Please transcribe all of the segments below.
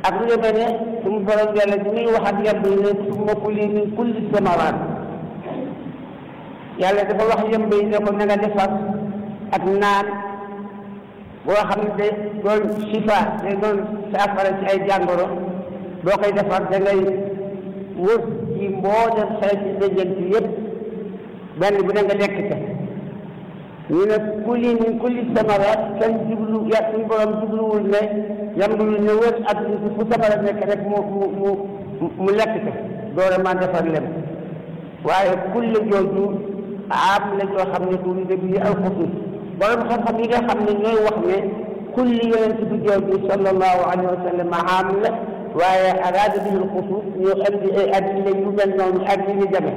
ak lu demee ne suñu borom yàlla bi muy wax ak yemb yi ne summa kuli min kulli samaraat yàlla dafa wax yemb yi ne ko na nga defar ak naan boo xam ne day doon sifa day doon saafara ci ay jàngoro boo koy defar da ngay wër ci mboolem xeeti dëjënt yëpp benn bu ne nga lekk ca ñu ne kuli min kulli samaraat kenn jublu ya suñu borom jubluwul ne yambulu ne wër ak fu samara nekk rek mu mu mu mu lekk ca doora ma defar lem waaye kulli jooju am la joo xam ne du de bi al xusus borom xam-xam yi nga xam ne ñooy wax ne kulli yonent bi jooju sallallahu alayhi wa sallam am la waaye araada bihi al xusus ñu andi ay adilla yu mel noonu ak yi ñu jame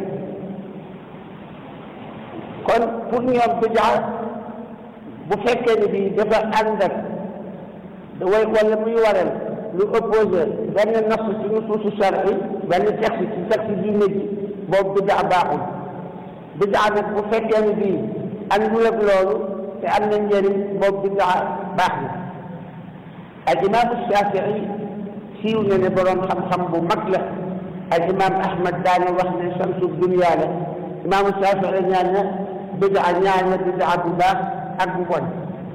kon pour ñoom bidaa bu fekkee ne bii dafa ànd ak way wala muy waral lu opposé benn nass ci nusuusu shar'i benn texte ci texte diine ji boobu bidaa baaxul bidaa nag bu fekkee ne bii àndul ak loolu te am na njëriñ boobu bidaa baax na al imaamu Shafii siiw na ne boroom xam-xam bu mag la al imaam Ahmad daane wax ne samsu dunya la imaamu Shafii ñaan na bidaa ñaan na bidaa bu baax ak bu bon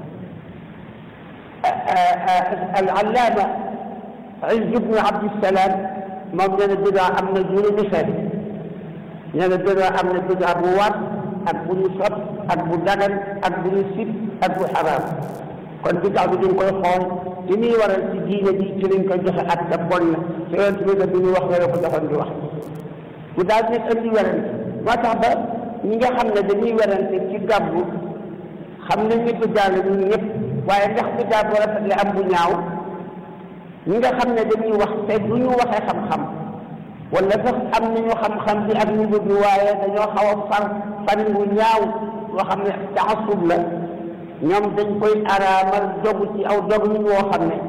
al-allaama Izz ibn Abdissalaam moom nee na bidaa am na juróomi xeet nee na bidaa am na bidaa bu war ak bu ñu sopp ak bu dagan ak bu ñu sib ak bu xaraam kon bidaa bi dañ koy xool li muy waral ci diine bi ci lañ koy joxe ak te bon na te yoon bi ne bi ñu wax la ko joxoon di wax bu daal di indi werante moo tax ba ñi nga xam ne dañuy werante ci gàbbu xam ne ñi bidaa la ñun ñëpp waaye ndax bidaa bu rafet la am bu ñaaw ñi nga xam ne dañuy wax te du ñu waxee xam-xam wala sax am nañu xam-xam bi ak ñu bëgg waaye dañoo xaw a far fan bu ñaaw loo xam ne taasub la ñoom dañ koy araamal dogu ci aw dog ñu woo xam ne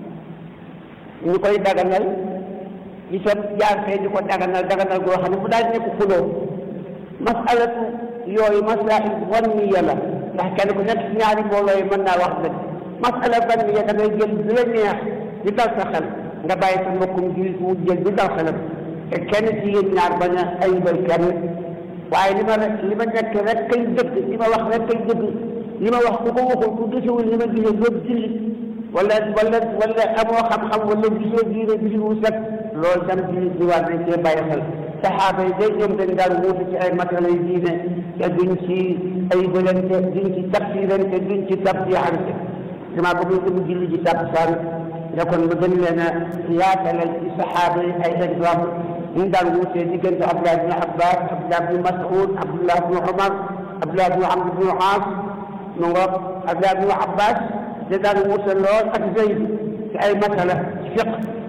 ñu koy daganal itam jaar fee di ko daganal daganal goo xam ne bu daal nekk xuloo masalatu yooyu masail wanniya la ndax kenn ku nekk ci ñaari mbooloo yi mën naa wax dëgg masala wanniya da ngay jël bi la neex di dal sa xel nga bàyyi sa mbokkum jullit mu jël di dal xelam te kenn ci yéen ñaar bañ a ayibal kenn waaye li ma rek li ma nekk rek kay dëgg li ma wax rek kay dëgg li ma wax ku ko waxul ku gisewul li ma gisee doob jullit wala wala wala amoo xam-xam wala gisoo diine gisi wu set loolu tam jullit bi war nañ cee bàyyi xel saxaaba yi day ñoom dañ daan wuute ci ay masala yu diine te duñ ci ayibalante duñ ci tafsirante duñ ci tabdiixante damaa bëgg ñu dugg julli ji tàkkusaan ne kon mu gën leen a yaatalal ci saxaaba yi ay exemple ñu daan wuutee diggante Abdullah ibn Abbas Abdullah ibn Mas'ud Abdullah ibn Umar Abdullah ibn Amr ibn As mu ngoog Abdullah ibn Abbas da daan wuute lool ak Zayd ci ay masala ci fiq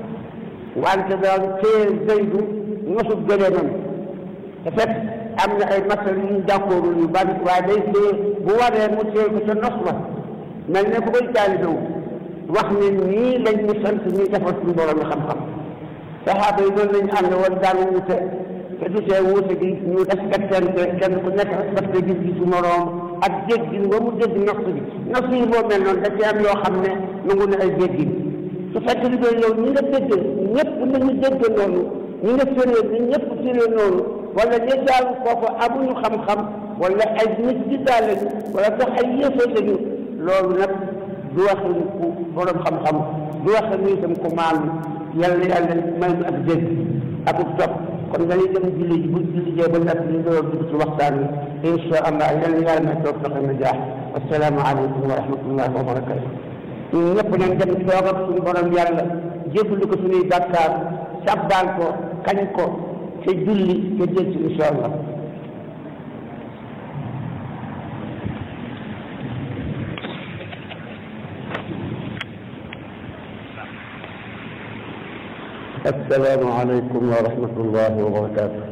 wante daan téye Zaydu nosut gëleemam te fekk am na ay masala yu ñu d'accord yu bari waaye day téye bu waree mu téye ko ca nos ba mel ne ku koy taalibewu wax ne nii lañ ñu sant ñuy defal suñu borom xam-xam saxaaba yi noonu lañu ànd woon daan wuute te du tee wuute gi ñu respectante kenn ku nekk respecté gis-gisu moroom ak déggin ba mu dégg nos bi nos yi boo mel noonu da ci am yoo xam ne nangu na ay déggin su fekkee li doon yow ñi nga dégg ñëpp nañu dégg noonu ñi nga féree ni ñëpp féree noonu wala ñi daal foofu amuñu xam-xam wala ay nit di daal lañu wala sax ay yéefar lañu loolu nag du waxin ku borom xam-xam du waxin itam ku maanu yàlla yàlla may ñu ak dégg ak topp kon dañuy dem julli ji bu julli jee ba nag ñu door dugg ci waxtaan wi incha allah yàlla yàlla may toog fexe na jaax assalaamu aleykum wa rahmatullahi wa barakatu ñun ñëpp nañ dem toog ak suñu borom yàlla jébbalu ko suñuy bàkkaar sàbbaal ko kañ ko te julli te jël ci incha allah السلام عليكم ورحمة الله وبركاته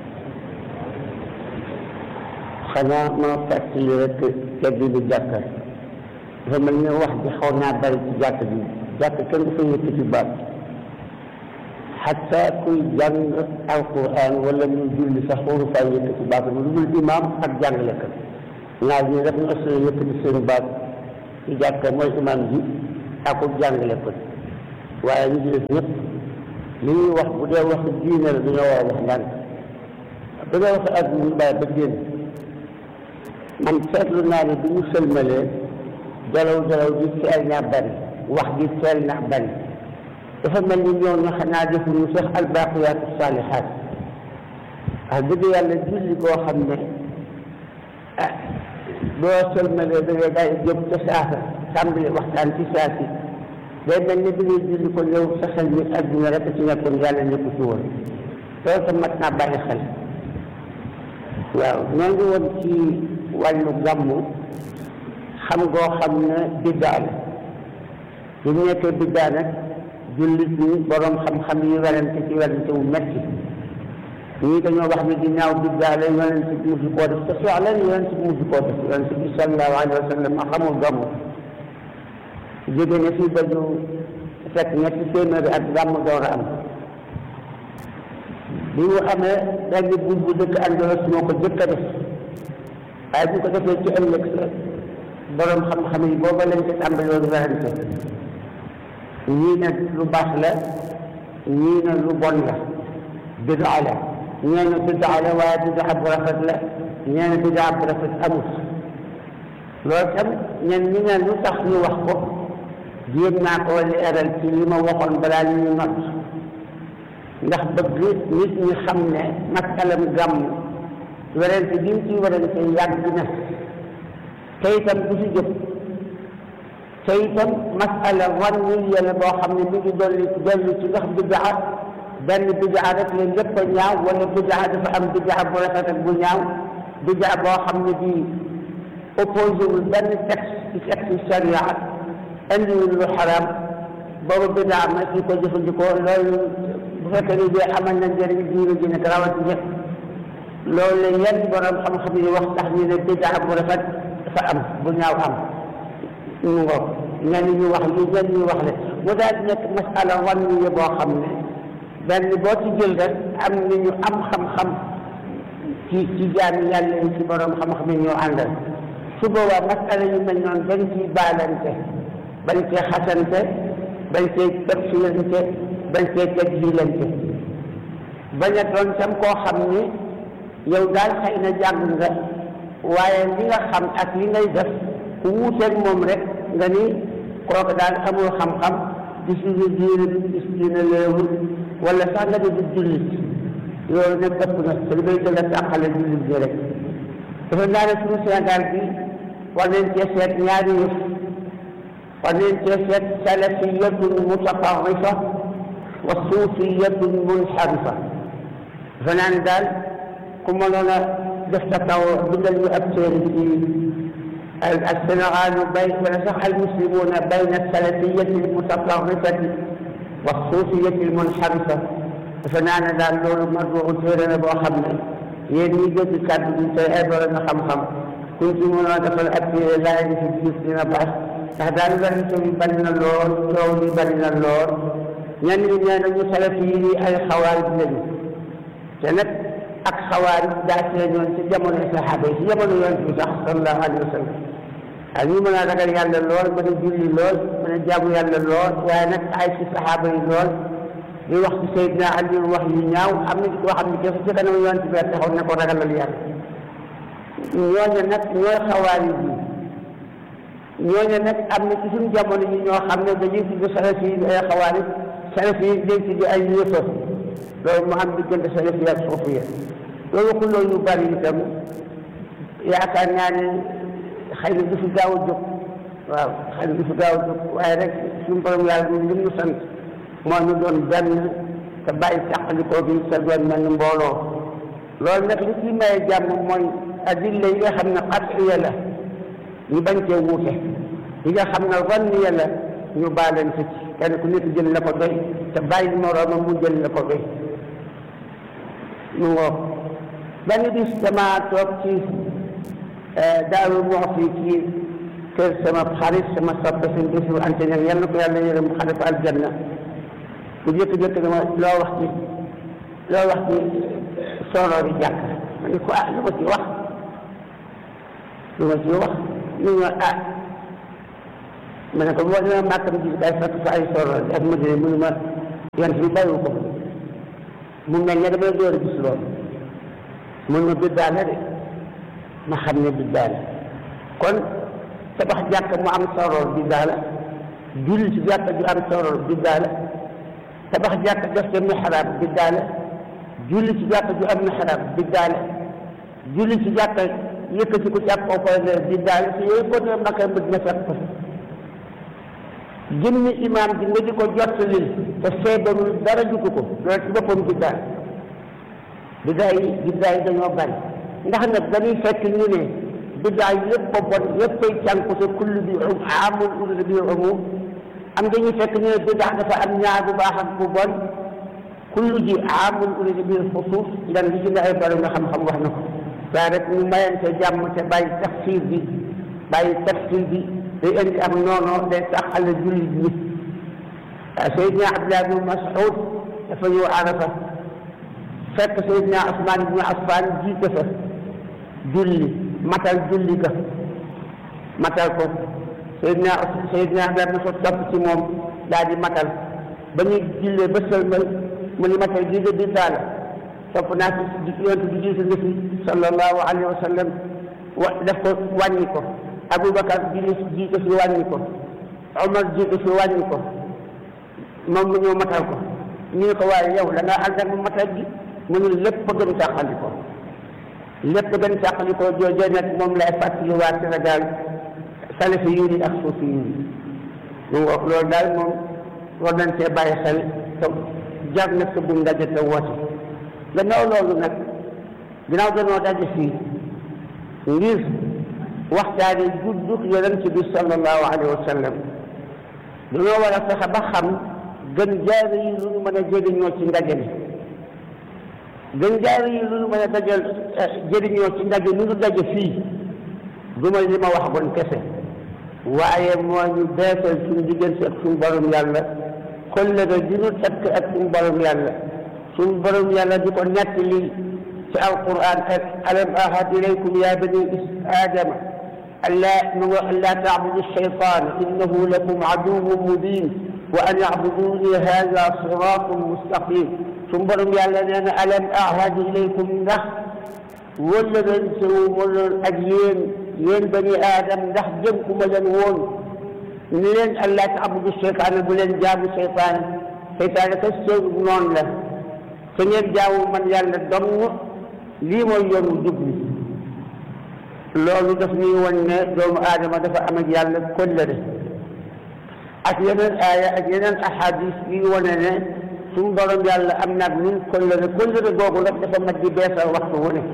xanaa ma fàttali rek teddi bi jàkka dafa mel ne wax bi xaw naa bari ci jàkk bi jàkk kenn du fa yëkkati baat xataa kuy jàng alquran wala ñu julli sax waru faa yëkkati baat lu dul imaam ak jàngalekat ñaar ñi def na assuré yëkkati seen baat ci jàkka mooy imaam ji ak jàngale ko waaye ñu ci def ñëpp li ñuy wax bu dee wax diine la dañoo war a wax ndànk bu dee wax àdduna ñu bàyyi ba génn man seetlu naa ne bi ñu sëlmalee jalaw jalaw ji teel naa bari wax ji teel naa bari dafa mel ni ñoo ñu xanaa defuñu sax albaqiyaatu saalihaat wax dëgg yàlla julli koo xam ne ah boo sëlmalee da ngay daal jóg ca saasa tàmbali waxtaan ci saasi day mel ni bi ngay julli ko yow sa xel mi adduna rek ci nekkoon yàlla nekku ci woon loolu tam mat naa bàyyi xel waaw ñoo ngi woon ci wàllu gàmmu xam ngoo xam ne biddaa la bu ñu nekkee biddaa nag jullit ñi borom xam-xam yi werante ci werante wu metti ñii dañoo wax ne ginnaaw biddaa la yonent bi musu koo def te soxla yonent bi musu koo def yonent bi sallallahu alayhi wa sallam xamul gàmmu jóge na fii ba ñu fekk ñetti téeméeri ak gàmmu door a am bi mu amee benn buur bu dëkk Andalos moo ko jëkk a def waaye bu ko defee ci ëllëg sa borom xam-xam yi booba lañ ko tàmbaloon werante ñii ne lu baax la ñii ne lu bon la bidaa la ñee ne bidaa la waaye bidaa bu rafet la ñee ne bidaa bu rafet amut loolu tam ñen ñi ne lu tax ñu wax ko jéem naa ko leeral ci li ma waxoon balaa ñu not ndax bëgg nit ñi xam ne masalam gàmm werante bi ñu ciy werante yàgg na te itam du si jóg te itam masala wan ñu yële boo xam ne mi ngi dolli dolli ci ndax bidaa benn bidaa rek la lépp a ñaaw wala bidaa dafa am bidaa bu rafet ak bu ñaaw bidaa boo xam ne bii opposé wul benn texte ci texte sharia indiwul lu xaraam boobu bidaa ma ci ko jëfandikoo loolu bu fekkee ni dee amal na njëriñ diine ji nag rawatina loolu la yenn borom xam-xam yi wax tax ñu ne bidaa bu rafet dafa am bu ñaaw am mu ngoog ñenn ñu wax li ñenn ñu wax le mu daal di nekk masala wan ñu boo xam ne benn boo ci jël rek am na ñu am xam-xam ci ci jaami yàlla yi ci borom xam-xam yi ñoo àndal su boobaa masala yu mel noonu dañ ciy baalante bañ cee xasante bañ cee tafsilante bañ cee tajjilante bañ a doon tam koo xam ni yow daal xëy na jàng nga waaye li nga xam ak li ngay def ku wuuteeg moom rek nga ni kooku daal amul xam-xam di suñu diine di diine léewul wala sax nga di jullit loolu nag ëpp na te li may gën a tàqale jullit bi rek dafa naa ne suñu Sénégal bi war nañ cee seet ñaari yëf war nañ cee seet salafiyatun mutatarrifa wa suufiyatun munxarifa dafa naa ne daal ku mënoon a def ta taw bindal ñu ab téere ci السنغال بين ونصح المسلمون بين السلفية المتطرفة والصوفية المنحرفة فنانا دال لولو مرجو تيرنا بو خامنا yéen ñi jënd kàddu gi tey ay borom na xam-xam kuñ ci mën a defal ak laay bi ci gis dina baax ndax daal werante bi bari na lool coow li bari na lool ñenn ñi nee nañu salaf yi ay xawaarij lañu te nag ak xawaarij daa feeñoon ci jamono saxaaba yi ci jamono yonent bi sax sallallahu alayhi wa sallam ak ñu mën a ragal yàlla lool mën a julli lool mën a jaamu yàlla lool waaye nag ay ci saxaaba yi lool di wax ci Seydina Ali wax yu ñaaw am na ci koo xam ne dafa ci kanam yonent bi taxaw ne ko ragalal yàlla ñooñu nag ñooy xawaarij yi ñooñu nag am na ci suñu jamono yi ñoo xam ne dañuy tudd salaf yi ay xawaarij salaf yi dañ tudd ay yëfa loolu mu am diggante salaf yi ak suufiya loolu xuloo yu bari itam yaakaar naa ne xëy na du fi gaaw a jóg waaw xëy na du fi gaaw a jóg waaye rek suñu borom yàlla moom li mu sant moo ñu doon benn te bàyyi càqalikoo bi te doon mel ni mbooloo loolu nag li ci maye jàmm mooy adilla yi nga xam ne qat'iya la ñu bañ cee wuute yi nga xam ne zanniya la ñu baalante ci kenn ku nekk jël la ko doy te bàyyi moroomam mu jël la ko doy mu ngoog benn bis dama toog ci Daaru Muxti ci kër sama xarit sama soppe seen bisu ante ñag yal na ko yàlla yërëm xale ko aljanna bu jëkk-jëkk dama loo wax ci loo wax ci sooroori jàkk ma ne ko ah lu ma ci wax lu ma ci wax ñu ne ah ma ne ko boo demee màkkam ji day fekk fa ay sorol ak ma dine mënu ma yant bi bàyyiwu ko mu mel ne damay door a gis loolu mun ma biddaa la de ma xam ne biddaa la kon tabax jàkk mu am sorol biddaa la julli ci jàkk ju am sorol biddaa la tabax jàkk def ca mihraab biddaa la julli ci jàkk ju am mihraab biddaa la julli ci jàkk yëkkati ko ci ak kaw fay biddaa la te yooyu ko dee makka Madina fekk ko jëmmi imaam bi nga di ko jottalil te feebarul dara jutu ko loolu ci boppam biddaa biddaa yi biddaa yi dañoo bari ndax nag dañuy fekk ñu ne biddaa yëpp a bon yëppay cànku te kullu bi um amul urida bi umum am dañuy fekk ñu ne biddaa dafa am ñaar bu baax ak bu bon kullu ji amul urida bi xusuus ndan li ci ne ay bari nga xam-xam wax na ko waaye rek ñu mayante jàmm te bàyyi tafsir bi bàyyi tafsir bi day indi am noonu day taxale jullit ñi Seydina Abdullah bin Mas'ud dafa ñëw Arafa fekk Seydina Usmaan ibn Affan jiite fa julli matal julli ga matal ko Seydina Seydina Abdullah bin Mas'ud topp ci moom daal di matal ba ñuy jullee ba sëlmal mu ni matal gi nga biddaa la topp naa ci yonent bi jiite nga fi sallallahu alayhi wa sallam wa def ko wàññi ko Aboubacar jiite jiite fi wàññi ko Omar jiite fi wàññi ko moom mu ñëw matal ko ñu ne ko waaye yow da ngaa ànd ak matal gi mu ne lépp gën càqali ko lépp gën càqali ko joojee nag moom lay fàttali waa Sénégal salafi yu ni ak suufi yu ni mu wax loolu daal moom war nañ cee bàyyi xel te jar na sa bu ndaje te woote gannaaw loolu nag ginnaaw dañoo daje fii ngir waxtaane juddug yonent bi sallallahu alayhi wa sallam dañoo war a fexe ba xam gën jaare yi lu ñu mën a jëriñoo ci ndaje mi gën jaare yi lu ñu mën a dajal jëriñoo ci ndaje mi ñu daje fii du ma li ma wax bon kese waaye moo ñu beesal suñu diggante ak suñu borom yàlla kollëre di ñu takk ak suñu borom yàlla suñu borom yàlla di ko nekk lii ci alquran ak alam ahad ilaykum ya bani aadama ألا ألا تعبدوا الشيطان إنه لكم عدو مبين وأن يعبدوني هذا صراط مستقيم ثم برم يعلن ألم أعهد إليكم نخ ولا بنسوا ولا الأديان ين بني آدم نخ جنكم مجنون لين ألا تعبدوا الشيطان بلن جابوا الشيطان شيطان كسر نون له سنين جاو من يالا دم لي مو يوم جبني loolu daf ñuy wan ne doomu aadama dafa am ak yàlla kóllëre ak yeneen aaya ak yeneen ahadis yi wane ne suñu borom yàlla am na ak ñun kóllëre kóllëre googu nag dafa mat di beesal waxtu wu ne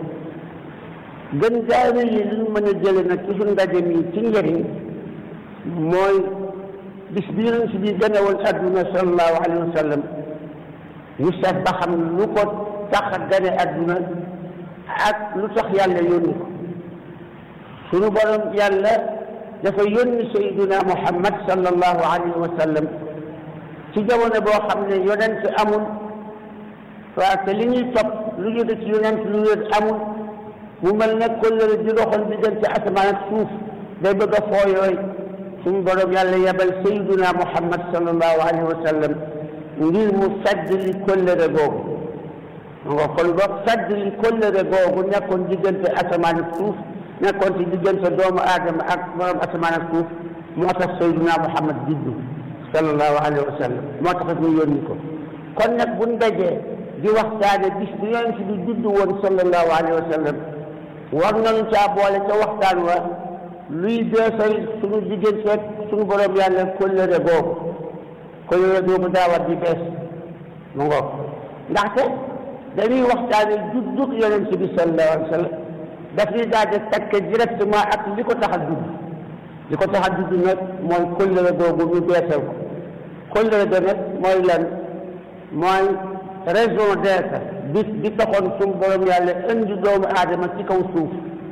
gën jaare yi li ñu mën a jële nag ci suñu ndaje mi ci njëriñ mooy bis bi yonent bi gën a woon adduna sallallahu alayhi wa sallam ñu seet ba xam lu ko tax a gane adduna ak lu tax yàlla yónni ko sunu borom yàlla dafa yónni sayduna muhammad sallallahu alayhi wa sallam ci jamono boo xam ne yonent amul waaw te li ñuy topp lu jóge ci yonent lu wér amul mu mel ne kóllëre di doxal diggante asamaan ak suuf day bëgg a fooyooy sunu borom yàlla yebal sayduna muhammad sallallahu alayhi wa sallam ngir mu sadd li kóllëre googu nga kon boog sadd li kóllëre googu nekkoon diggante asamaan ak suuf nekkoon ci diggante doomu aadama ak borom asamaan ak suuf moo tax sayduna muhammad juddu sallallahu alayhi wa sallam moo tax ñu yónni ko kon nag buñ dajee di waxtaane bis bi yonent bi juddu woon sallallahu alayhi wa sallam war nañu caa boole ca waxtaan wa luy beesal suñu diggante ak suñu borom yàlla kóllëre googu kóllëre googu daa war di bees mu ngoog ndaxte dañuy waxtaane juddug yonent bi sallallahu alayhi wa sallam daf ñuy daal di takk directement ak li ko tax a judd li ko tax a judd nag mooy kóllëre googu ñu beesal ko kóllëre ga nag mooy lan mooy raison d'être bi bi taxoon suñu borom yàlla indi doomu aadama ci kaw suuf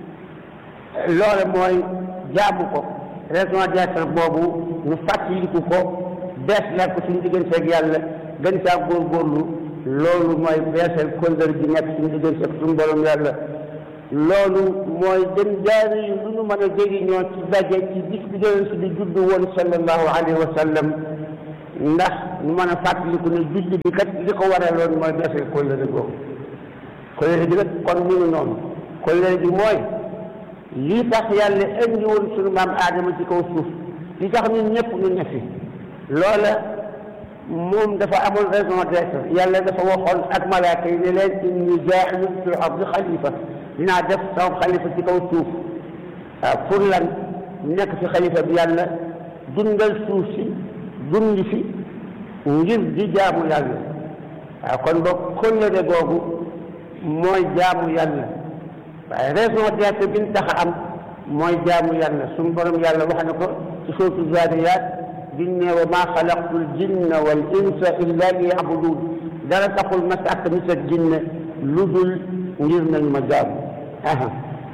loole mooy jaamu ko raison d'être boobu ñu fàttaliku ko bees la ko suñu diggante ak yàlla gën saa góorgóorlu loolu mooy beesal kóllëre gi nekk suñu diggante ak suñu borom yàlla loolu mooy dem jaari yu lu ñu mën a jëriñoo ci daje ci bis bi yonent bi judd woon sallallahu alayhi wa sallam ndax ñu mën a fàttaliku ne judd bi kat li ko waraloon mooy defee kóllëre googu kóllëre bi nag kon ñu ngi noonu kóllëre bi mooy lii tax yàlla indi woon sunu maam aadama ci kaw suuf li tax ñun ñëpp ñu ne fi loola moom dafa amoon raison d'être yàlla dafa waxoon ak malaaka yi ne leen inni jaa'ilun fil ardi xalifa dinaa def sama xalifa ci kaw suuf waaw pour lan nekk fi xalifa bi yàlla dundal suuf si dund fi ngir di jaamu yàlla waaw kon boog kóllëre googu mooy jaamu yàlla waaye raison d'être bi ñu tax a am mooy jaamu yàlla suñu borom yàlla wax na ko ci sootu zaariyaat biñ ne wa maa xalaqtu l jinna wal insa illa li yabudun dara taxul ma sàkk nit ak jinne lu dul ngir nañ ma jaamu aha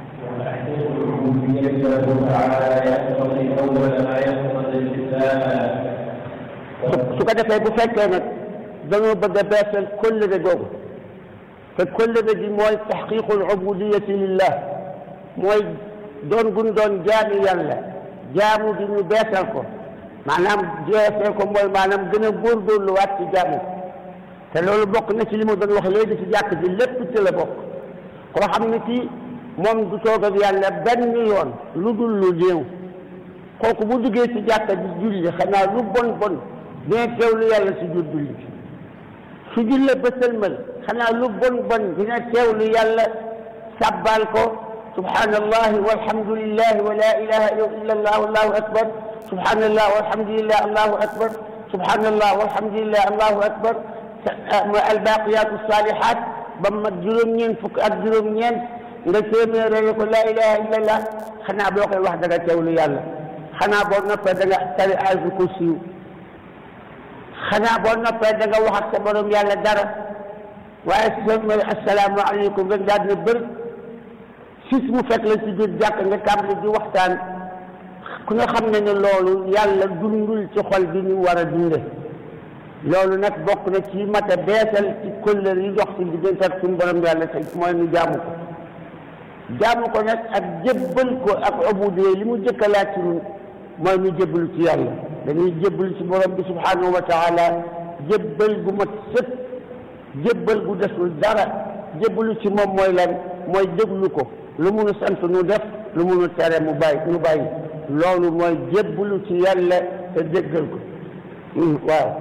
su ko defee bu fekkee nag dañoo bëgg a beesal kóllëre googu te kóllëre gi mooy taxqiqul ubudiyati lillah mooy doon gun doon jaami yàlla jaamu gi ñu beesal ko maanaam jeesal ko mooy maanaam gën a góorgóorluwaat ci jaamu te loolu bokk na ci li ma doon wax léegi ci jàkk ji lépp ci la bokk koo xam ne kii moom du toog ak yàlla benn yoon lu dul lu néew kooku bu duggee ci jàkka ji julli xanaa lu bon bon dina teewlu yàlla si jur julli bi su jullee ba sëlmal xanaa lu bon bon dina teewlu yàlla sàbbaal ko subhanallahi walhamdulillahi wa la ilaha illa allah allahu akbar subhanallah walhamdulillah allahu akbar subhanallah walhamdulillah allahu akbar albaqiyatu salihat ba mat juróom-ñeent fukk ak juróom-ñeent nga téeméerale ko la ilaha illa allah xanaa boo koy wax da nga teewlu yàlla xanaa boo noppee da nga tari ayatul kursi xanaa boo noppee da nga wax ak sa borom yàlla dara waaye si sa mooy assalaamu aleykum rek daal dina bëri sis mu fekk la ci biir jàkk nga tàmbali di waxtaan ku nga xam ne ne loolu yàlla dundul ci xol bi ñu war a dunde loolu nag bokk na ci mat a beesal ci kóllër yi dox ci diggante ak suñu borom yàlla te mooy ñu jaamu ko jaamu ko nag ak jébbal ko ak ubudiyya li mu jëkka laaj ci ñun mooy ñu jébbalu ci yàlla dañuy jébbalu ci borom bi subhanahu wa taala jébbal gu mat sëpp jébbal gu desul dara jébbalu ci moom mooy lan mooy déglu ko lu munu sant nu def lu munu tere mu bàyyi nu bàyyi loolu mooy jébbalu ci yàlla te déggal ko waaw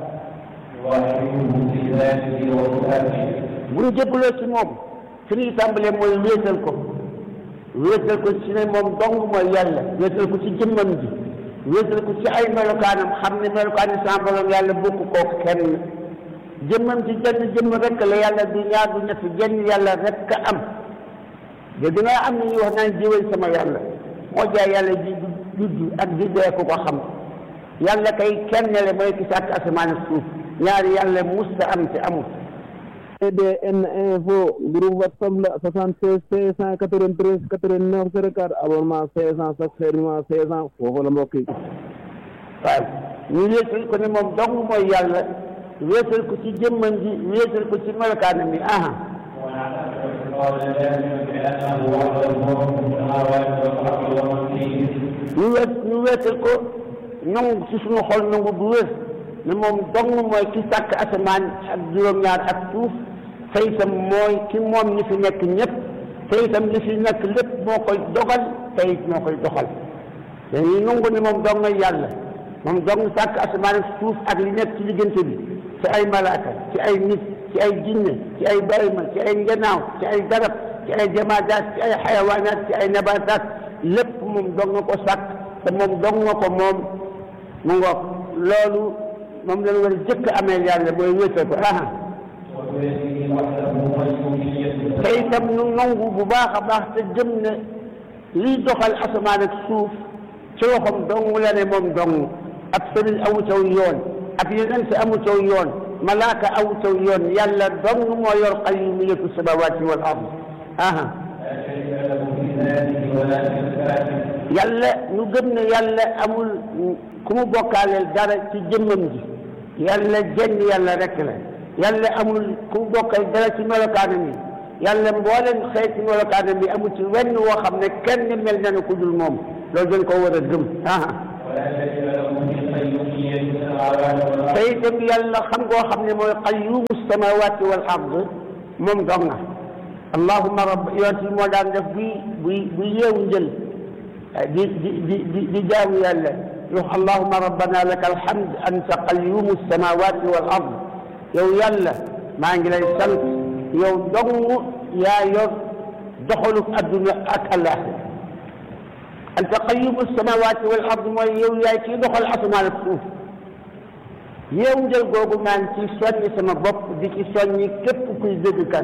bu ñu jébbaloo ci moom fi ñuy tàmbalee mooy wéetal ko wéetal ko ci ne moom dong mooy yàlla wéetal ko ci jëmmam ji wéetal ko ci ay melokaanam xam ne melokaani sa borom yàlla bokk koo kenn jëmmam ci jenn jëmm rek la yàlla du ñaar du ñett jenn yàlla rek am de dina am na ñuy wax naan jiwal sama yàlla moo jaay yàlla ji judd ak di dee ko ko xam yàlla kay kenn le mooy ki sàkk asamaan ak suuf ñaari yàlla musta am te amul EDN info groupe WhatsApp la 76 593 89 04 abonnement 500 chaque fermement 500 foofu la mbokk yi waaw ñu wéetal ko ne moom dong mooy yàlla wéetal ko ci jëmmam ji wéetal ko ci melokaanam bi aha ñu wéet ñu wéetal ko nangu ci suñu xol nangu bu wér ne moom dong mooy ki sàkk asamaan ak juróom-ñaar ak suuf te itam mooy ki moom ñi fi nekk ñëpp te itam li fi nekk lépp moo koy dogal te it moo koy doxal dañuy nangu ne moom dong ngay yàlla moom dong sàkk asamaan ak suuf ak li nekk ci diggante bi ci ay malaaka ci ay nit ci ay jinne ci ay bayma ci ay njanaaw ci ay garab ci ay jamaadaat ci ay xayawaanaat ci ay nabataat lépp moom dong nga ko sàkk te moom dong nga ko moom mu ngoog loolu moom lañ war a jëkk amee yàlla mooy wéetal ko aha te itam nu nangu bu baax a baax te gëm ne liy doxal asamaan ak suuf ci loxoom dong la ne moom dong ab sëriñ amu caw yoon ab yonent amu caw yoon malaaka amu caw yoon yàlla dong moo yor qayyumiyyatu samawati wal ard aha yàlla ñu gëm ne yàlla amul ku mu bokkaaleel dara ci jëmmam ji yàlla jenn yàlla rek la yàlla amul ku mu bokkal dara ci melokaanam yi yàlla mbooleen xeeti melokaanam bi amul ci wenn woo xam ne kenn mel na ne ku dul moom loolu dañ ko war a gëm ah te itam yàlla xam ngoo xam ne mooy qayyumu samawati wal ard moom dong na allahuma rabb yonent bi moo daan def buy buy buy yeewu njël di di di di di jaamu yàlla yox allahuma rabbana laka alhamd anta qayyumu samawati wal ard yow yàlla maa ngi lay sant yow dong yaa yor doxalu adduna ak àllaaxira anta qayyumu samawati wal ard mooy yow yaay kii doxal asamaan ak suuf yeewu njël googu maa ngi ci soññi sama bopp di ci soññi képp kuy dégg kan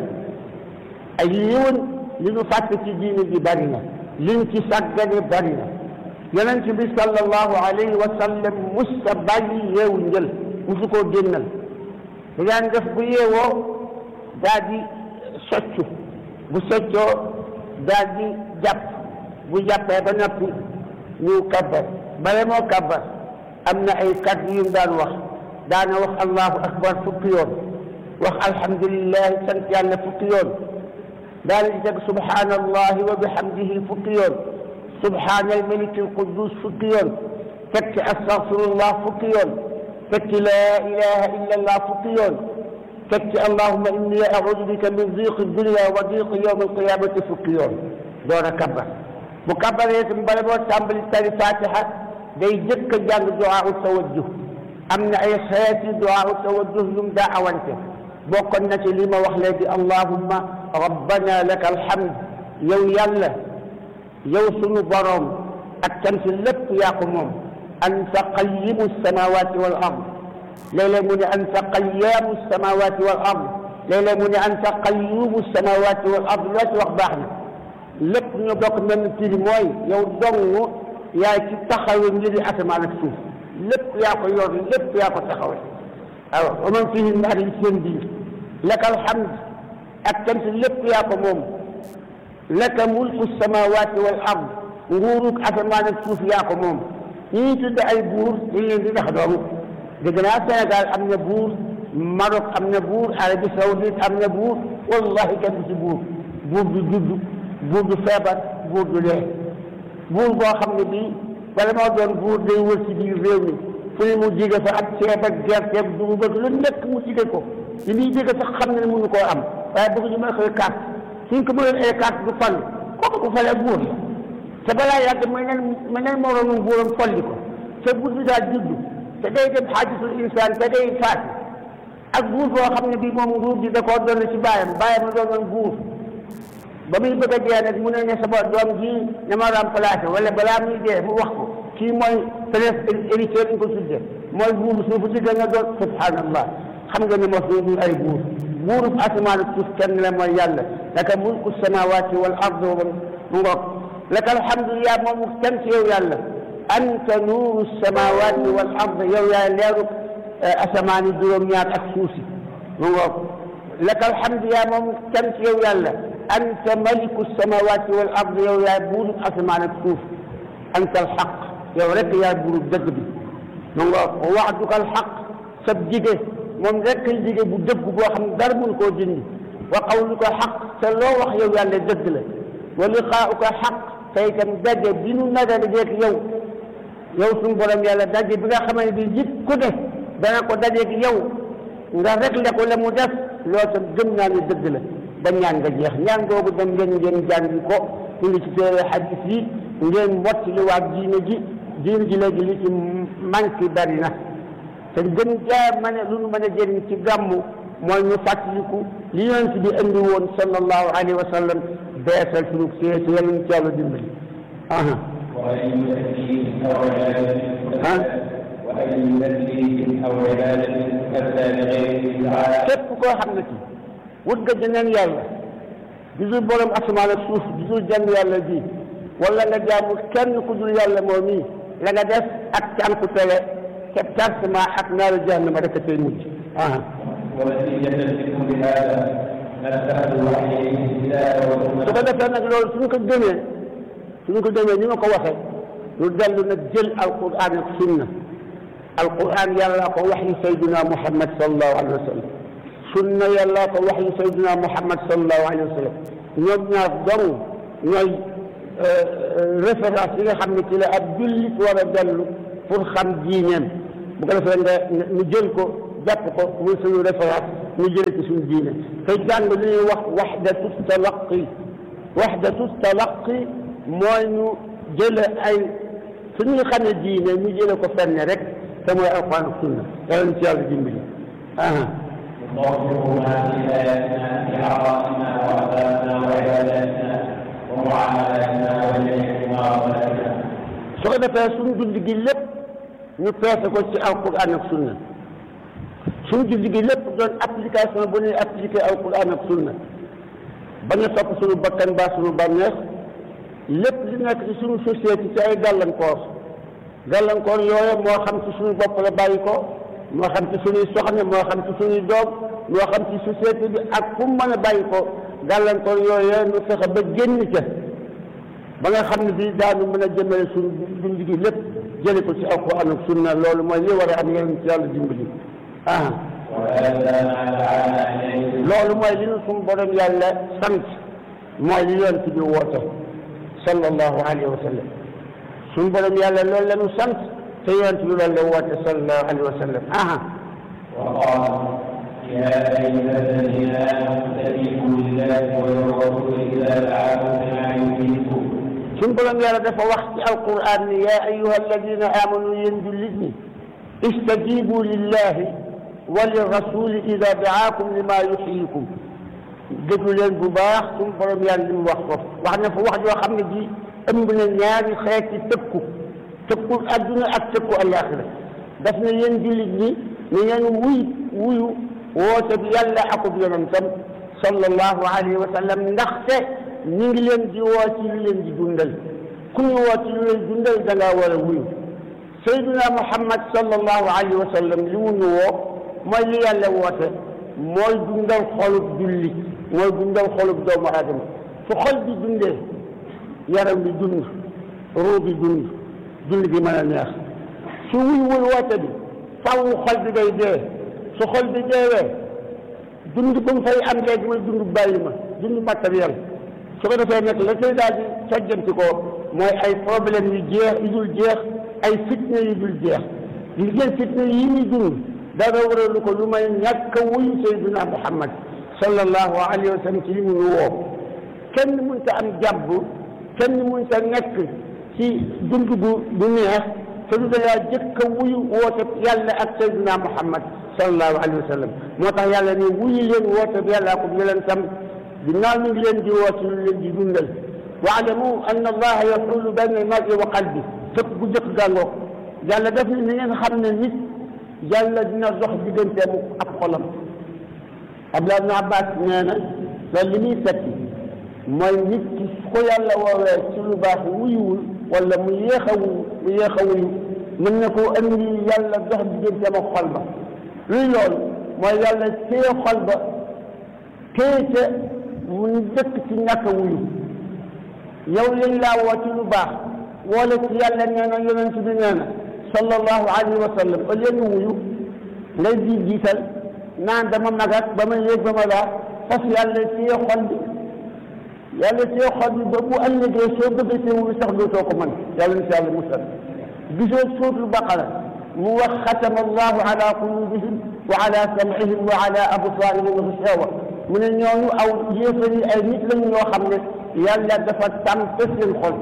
ay yéwén li ñu fàtt ci diine bi bari na liñ ci sàggane bari na yonent bi sallallahu alayhi wa sallam musta bàyyi yeewu njël musu koo génnal da daan def bu yeewoo daal di soccu bu soccoo daal di jàpp bu jàppee ba noppi ñu kabbar bale moo kabbar am na ay kàddu yu mu daan wax daana wax allahu akbar fukki yoon wax alhamdulilah sant yàlla fukki yoon daal di teg subhanallahi wa bihamdihi fukki yoon subhana almaliki alquddus fukki yoon tekki astaghfirullah fukki yoon tekki laa ilaha illa allah fukki yoon tekki allahuma inni audu bika min diqi dunya wa diqi yawm alqiyamati fukki yoon door a kabbar bu kabbaree itam bala boo tàmbali tari fatiha day jëkk a jàng duwaa tawajjuh am na ay xeeti duwaa tawajjuh yum daa awante bokkoon na ci li ma wax léegi allahumma rabbana laka alhamd yow yàlla yow sunu boroom ak cant lépp yaa ko moom anta qayyimu samawati wal ard léeg-léeg mu ne anta qayyaamu samawati wal ard léeg-léeg mu ne anta qayyumu samawati wal ard loo ci wax baax na lépp ñu bokk mel ni firi mooy yow dong yaa ci taxawe mbiri asamaan ak suuf lépp yaa ko yor lépp yaa ko taxawe waaw wa man fihi naar yi seen biir laka alhamd ak cant lépp yaa ko moom laka mulku samawati wal ard nguuruk asamaan ak suuf yaa ko moom ñi ñuy tudd ay buur dañ leen di ndax doomu dégg naa Sénégal am na buur Maroc am na buur Arabie Saoudite am na buur wallahi kenn du ci buur buur du judd buur du feebar buur du dee buur boo xam ne bii wala moo doon buur day wër ci biir réew mi fu ne mu jige fa ak ceeb ak gerte ak dugub ak lu nekk mu jige ko li muy jige sax xam ne mënu koo am waaye bëgg ñu may koy carte suñ ko mënoon ay carte du fal kooku bu falee buur la te balaa yàgg mën neen mën neen moroomum buuram folli ko te buur bi daal juddu te day dem xaajisul insaan te day faati ak buur boo xam ne bii moom nguur gi da koo doon ci baayam baayam la doonoon buur ba muy bëgg a dee nag mu ne ne sama doom ji na ma remplacé wala balaa muy dee mu wax ko kii mooy prince héritier ñu ko tudde mooy buur suufu si gën a doon subhanallah xam nga ne mos ñu ay buur buurub asamaan ak suuf kenn la mooy yàlla laka mulku samawati wal ard mu ngoog laka alhamdulillah moom sant yow yàlla anta nuuru samawati wal ard yow yaay leeru asamaan yi juróom-ñaar ak suuf si mu ngoog laka alhamdulillah moom sant yow yàlla anta maliku samawati wal ard yow yaay buurub asamaan ak suuf anta alxaq yow rek yaay buurub dëgg bi mu ngoog waxduka alxaq sab jige moom rek kay jige bu dëgg boo xam ne dara mun koo dindi wa qawluka xaq te loo wax yow yàlla dëgg la wa liqaauka xaq te itam daje bi nu naga dajeeg yow yow suñu borom yàlla daje bi nga xamante bi nit ku ne dana ko dajeeg yow nga réglé ko la mu def loolu tam gëm naa ne dëgg la ba ñaan nga jeex ñaan googu dem ngeen ngeen jàngi ko ñu ngi ci téere xadis yi ngeen mottali waa diine ji diine ji léegi li ci manqué bari na te gën jaa mën a lu nu mën a jëriñ ci gàmmu mooy ñu fàttaliku li yonent bi indi woon sallallahu alayhi wa sallam beesal sunu seeti yàlla ñu ci yàlla dimbali aha وأي تكليف أو عبادة ها؟ وأي تكليف أو عبادة أتى لغير تعالى képp koo xam ne ci wut nga jeneen yàlla gisul borom asamaan ak suuf gisul jenn yàlla ji wala nga jaamu kenn ku dul yàlla moom mii la nga def ak cànku tele te tartement ak naaru jahannama rek a tey mujj aha ونتيجة لكل هذا نسأل عليه الهداية su والرحمة ko defee nag loolu suñu ko gëmee suñu ko gëmee ni ma ko waxee ñu dellu nag jël alquran ak sunna alquran yàlla ko wax yi sayduna muhammad sallallahu alayhi wa sallam sunna yàlla ko wax yu sayyidina Muhammad sallallahu alayhi wa sallam ñoom ñaar dong ñooy référence yi nga xam ne ci la ab jullit war a dellu pour xam diineem bu ko defee nga ñu jël ko jàpp ko muy suñu référence ñu jële ci suñu diine te jàng li ñuy wax waxdatu talaqi waxdatu talaqi mooy ñu jële ay suñuy xamee diine ñu jële ko fenn rek te mooy alquran ak sunna yàlla ci yàlla dimbali aha نطبقها في آياتنا في عقائدنا وأخلاقنا وعباداتنا ومعاملاتنا وجميع معاملاتنا su ko defee suñu dund gi lépp ñu peese ko ci alquran ak sunna suñu dund gi lépp doon application bu ñuy appliqué alquran ak sunna bañ a topp suñu bakkan baa suñu bànneex lépp li nekk ci suñu société ci ay gàllankoor gàllankoor yooyu moo xam ci suñu bopp la bàyyi ko moo xam ci suñuy soxna moo xam ci suñuy doom moo xam ci société bi ak fu mu mën a bàyyi ko gàllankoor yooyu ñu fexe ba génn ca ba nga xam ne bii daanu mën a jëmale suñu dund gi lépp jële ko ci alquran ak sunna loolu mooy li war a am yéen ci yàlla dimbali ah وهذا ما دعانا إليه loolu mooy li ñu suñu borom yàlla sant mooy li yonent bi woote sallallahu alayhi wa sallam suñu borom yàlla loolu la ñu sant te yonent bi loolu la woote sallallahu alayhi wa sallam aha وقال يا أيها الذين آمنوا استجيبوا لله وللرسول إذا دعاكم لما يحييكم suñu borom yàlla dafa wax ci alquran ni yaa ayuha alladina amanu yéen jullit ñi istajibu lillahi wa lirrasuli ida daakum lima yuxyikum déglu leen bu baax suñu borom yàlla li mu wax ko wax na fa wax joo xam ne ji ëmb na ñaari xeeti tëkku tëkku adduna ak tëkku alaxira daf na yéen jullit ñi ni ngeen wuy wuyu woote bi yàlla akub yonentam sallallahu alayhi wa sallam ndaxte ñu ngi leen di woo ci lu leen di dundal ku ñu woo ci lu leen dundal da ngaa war a wuyu sayduna muhammad sallallahu alayhi wa sallam li mu ñu woo mooy li yàlla woote mooy dundal xolub julli mooy dundal xolub doomu aadama su xol bi dundee yaram bi dund ruu bi dund dund bi mën a neex su wuyuwul woote bi faw xol bi day dee su xol bi deewee dund ba mu fay am léegi mooy dund bàyyi ma dund matériel su ko defee nag la koy daal di sojjanti ko mooy ay problème yu jeex yu dul jeex ay fitna yu dul jeex li ngeen fitna yi ñu dund dara waralu ko lu may ñàkk a wuyu sayyidina Muhammad sallallahu alayhi wa sallam ci li mu ñu woo kenn mënta am jàbb kenn mënta nekk ci dund bu bu neex te du dangaa jëkk a wuyu woote yàlla ak sayyidina Muhammad sallallahu alayhi wa sallam moo tax yàlla ne wuyu leen woote bi yàlla ko leen tam ginnaaw ñu ngi leen di woo ci lu leen di dundal waalamu anna allaha yaxulu bayna almari wa qalbi fëpp bu jëkk gàngoog yàlla def ni ni ngeen xam ne nit yàlla dina dox digganteem ak xolam Abdullah ibn Abbas nee na loolu li muy tekki mooy nit ki su ko yàlla woowee ci lu baax wuyuwul wala mu yéex a wuyu mu yéex a wuyu mën na koo andi yàlla dox digganteem ak xol ba luy loolu mooy yàlla téye xol ba téye ca mu dëkk ci ñàkk a wuyu yow lañ laa woo ci lu baax woole ci yàlla nee na yonent bi nee na sallallahu alayhi wa sallam au lieu nga wuyu ngay di jiital naan dama magat ba ma yéeg ba ma daa fas yàlla téye xol bi yàlla téye xol bi ba bu ëllëgee soo bëggee see wuyu sax dootoo ko mën yàlla na si yàlla musal gisoo suutul baqara mu wax xatama allahu ala qulubihim wa ala sam'ihim wa ala absaarihim ghishawa mu ne ñooñu aw yéefar yi ay nit lañu ñoo xam ne yàlla dafa tàmpe seen xol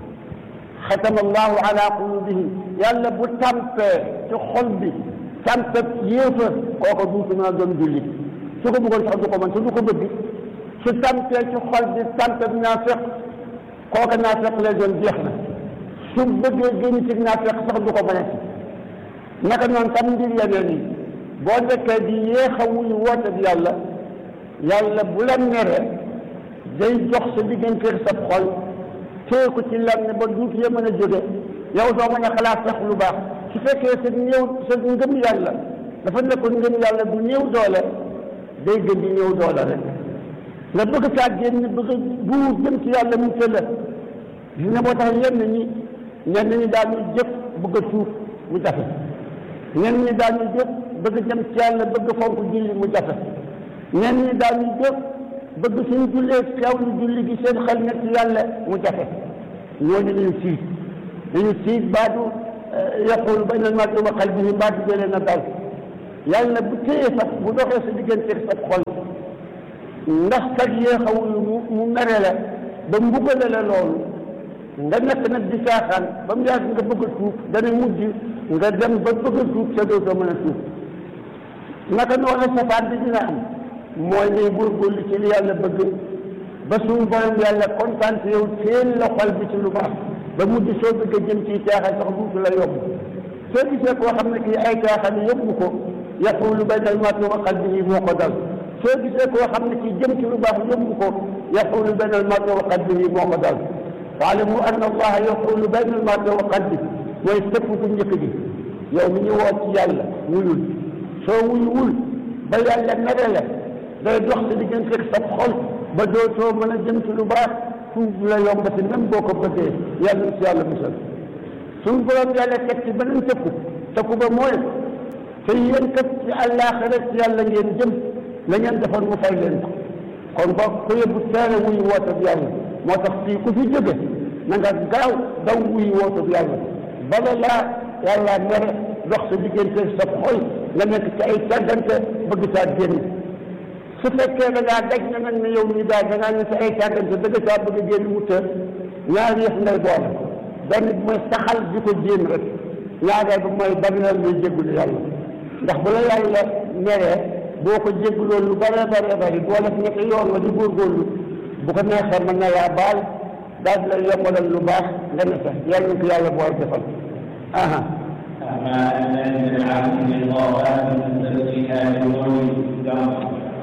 xatama allahu ala qulubihim yàlla bu tàmpee ci xol bi tàmpe yéefar kooku duutu mën a doon jullit su ko bëggoon sax du ko mën te du ko bëgg su tàmpee ci xol bi tàmpe naafiq kooku naafiq lay doon jeex na su bëggee génn ci naafiq sax du ko mën a ci naka noonu tam mbir yeneen yi boo nekkee di yéex a wuyu woote bi yàlla yàlla bu la mere day jox sa digganteeg sa xol téye ko ci lan ne ba duut ya mën a jóge yow doo mën a xalaat sax lu baax su fekkee sa néew sa ngëm yàlla dafa nekkoon ngëm yàlla bu néew doole day gën di néew doole rek nga bëgg caa génn bëgg a buur jëm ci yàlla mu tëla gis nga moo tax ñenn ñi ñenn ñi daal ñu jëf bëgg a tuub mu jafe ñenn ñi daal ñu jëf bëgg jëm ci yàlla bëgg fonk julli mu jafe ñenn ñi daañu jóg bëgg suñu jullee teewlu julli gi seen xel nekk ci yàlla mu jafe ñooñu dañu siit dañu siit baatu yaqulu bayna al-mar'i wa qalbihi baatu jëlee na dal yàlla bu téye sax bu doxee sa digganteeg sa xol ndax kat yéexawul mu mu mere la ba mbugale la loolu nga nekk nag di caaxaan ba mu yàgg nga bëgg a tuub dana mujj nga dem ba bëgg a tuub te dootoo mën a tuub naka noonu safaan bi dina am mooy ngay góorgóorlu ci li yàlla bëgg ba suñu borom yàlla kontaan ci yow teel la xol bi ci lu baax ba mujj soo bëgg a jëm ci caaxaan sax duutu la yóbbu soo gisee koo xam ne kii ay caaxaan yóbbu ko yaqulu bayna al-mar'i wa qalbihi moo ko dal soo gisee koo xam ne kii jëm ci lu baax yóbbu ko yaqulu bayna al-mar'i wa qalbihi moo ko dal waalamu anna allaha yaqulu bayna al-mar'i wa qalbihi mooy sëpp ku njëkk gi yow mi ñu woo ci yàlla wuyul soo wuyuwul ba yàlla mere la day dox sa diggante sa xol ba dootoo mën a jëm ci lu baax tuub la yombati même boo ko bëggee yàlla ci yàlla musal suñu borom yàlla teg ci beneen tëkku tëkku ba mooy te yéen kat ci àllaaxira ci yàlla ngeen jëm la ngeen defoon mu fay leen ko kon ba ku yóbbu teere wuy woote bi yàlla moo tax fii ku fi jóge na nga gaaw daw wuy woote bi yàlla bala laa yàlla mere dox sa diggante sa xol nga nekk ci ay tàggante bëgg saa génn su fekkee da ngaa daj na nag ne yow mii daal da ngaa ne sa ay tàggante bëgg saa bëgg a génn mu të ñaari yëf ngay boole benn bi mooy saxal di ko jéem rek ñaareel bi mooy bari na muy jéggulu yàlla ndax bu la yàlla meree boo ko jégguloo lu bare bare bari boo def ñetti yoon wa di góorgóorlu bu ko neexee mën na laa baal daal di la yombalal lu baax nga ne sax yàlla na ko yàlla bool defal aha أما أن العبد بالقرآن تسليها بنور الدم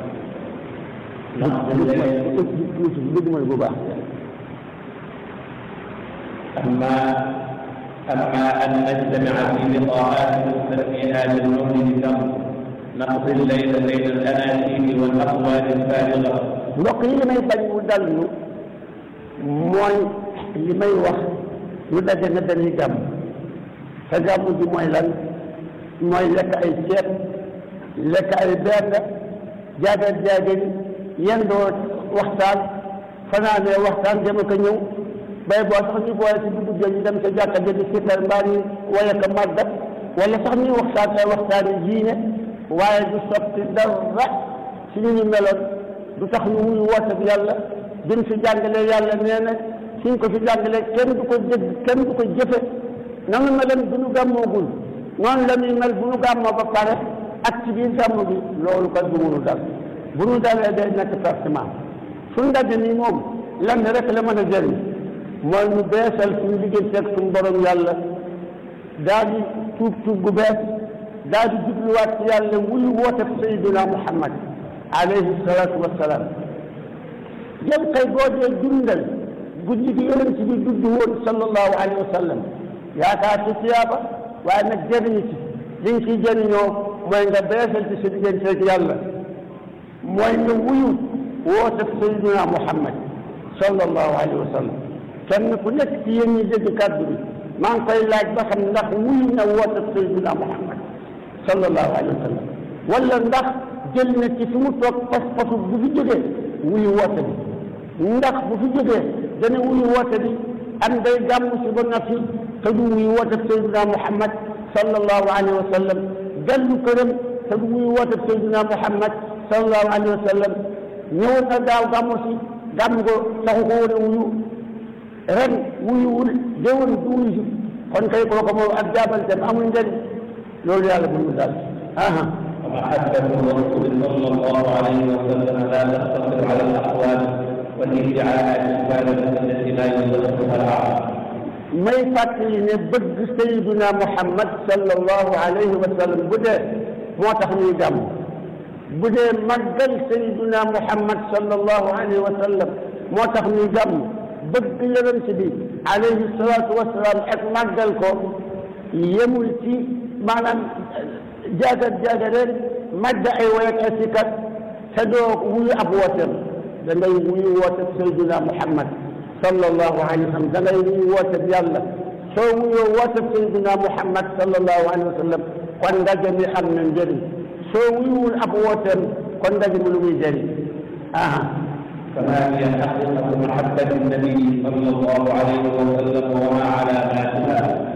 dëgg mooy bu baax أما أما أن نجتمع في لقاءات تسليها بالنور الدم نقضي الليل بين الأناشيد والأقوال الفارغة mbokk yi li may bañ mu dal ñu mooy li may wax ñu daje na dañuy gàmm te gàmm ji mooy lan mooy lekk ay ceeb lekk ay bernde jaagar jaagar yendoo waxtaan fanaanee waxtaan dem ko ñëw bay boo sax ñu boole ci dugub ja ñu dem sa jàkka ja di sikkar mbaa ñu waye ko màggat wala sax ñuy waxtaan ay waxtaan yi diine waaye du sotti dara ci ñu ñu meloon du tax ñu wuyu woote bi yàlla duñ fi jàngalee yàlla nee na suñ ko fi jàngalee kenn du ko dégg kenn du ko jëfe nanu meloon bu ñu gàmmoogul noonu la ñuy mel bu ñu gàmmoo ba pare ak ci biir gàmm bi loolu kat du mënu dal bu ñu dalee day nekk pertement suñ ndaje nii moom lenn rek la mën a jëriñ mooy ñu beesal suñu digganteeg suñu borom yàlla daal di tuub tuub gu bees daal di jubluwaat ci yàlla wuyu woote Sayyidina Muhammad alayhi salaatu wassalaam jël kay boo dee dundal guddi gi yonent bi dudd woon sallallahu alayhi wa sallam yaakaar ci tiyaaba waaye nag jëriñu ci li nga ciy jëriñoo mooy nga beesal ci sa digganteeg yàlla mooy nga wuyu woote Sayyidina Muhammad sallallahu alayhi wa sallam kenn ku nekk ci yéen ñi dégg kàddu bi maa ngi koy laaj ba xam ndax wuyu na woote Sayyidina Muhammad sallallahu alayhi wa sallam wala ndax jël na ci fi mu toog pas pasu bu fi jógee wuyu woote bi ndax bu fi jógee dana wuyu woote bi am day gàmm si ba noppi te du wuyu woote Seydina Muhammad sallallahu alayhi wa sallam dellu këram te du wuyu woote Seydina Muhammad sallallahu alayhi wa sallam ñëwoon na daaw gàmmu si gàmm ko taxu ko woon a wuyu ren wuyuwul déwén du wuyu si kon kay kooku moom ak jaabanteem amul njëriñ loolu yàlla bu ñu daal aha ومحبة الرسول صلى الله عليه وسلم لا تقتصر على الأقوال والادعاءات الفارغة التي لا يصدقها العقل. may fàttali ne bëgg Sayyidina Muhammad sallallahu alayhi wa sallam bu dee moo tax ñuy gàmm bu dee màggal Sayyidina Muhammad sallallahu alayhi wa sallam moo tax ñuy gàmm bëgg yonent bi alayhi salaatu wa salaam ak màggal ko yemul ci maanaam jaagat jaagareen màgg ay way ak ay sikkat te doo wuyu ab wooteem da ngay wuyu woote Sayyidina Muhammad sallallahu alayhi wa sallam da ngay wuyu woote yàlla soo wuyoo woote Sayyidina Muhammad sallallahu alayhi wa sallam kon ndaje mi am na njëriñ soo wuyuwul ab wooteem kon ndaje mu lu muy jëriñ aha فما هي حقيقة محبة النبي صلى الله عليه وسلم وما علاماتها؟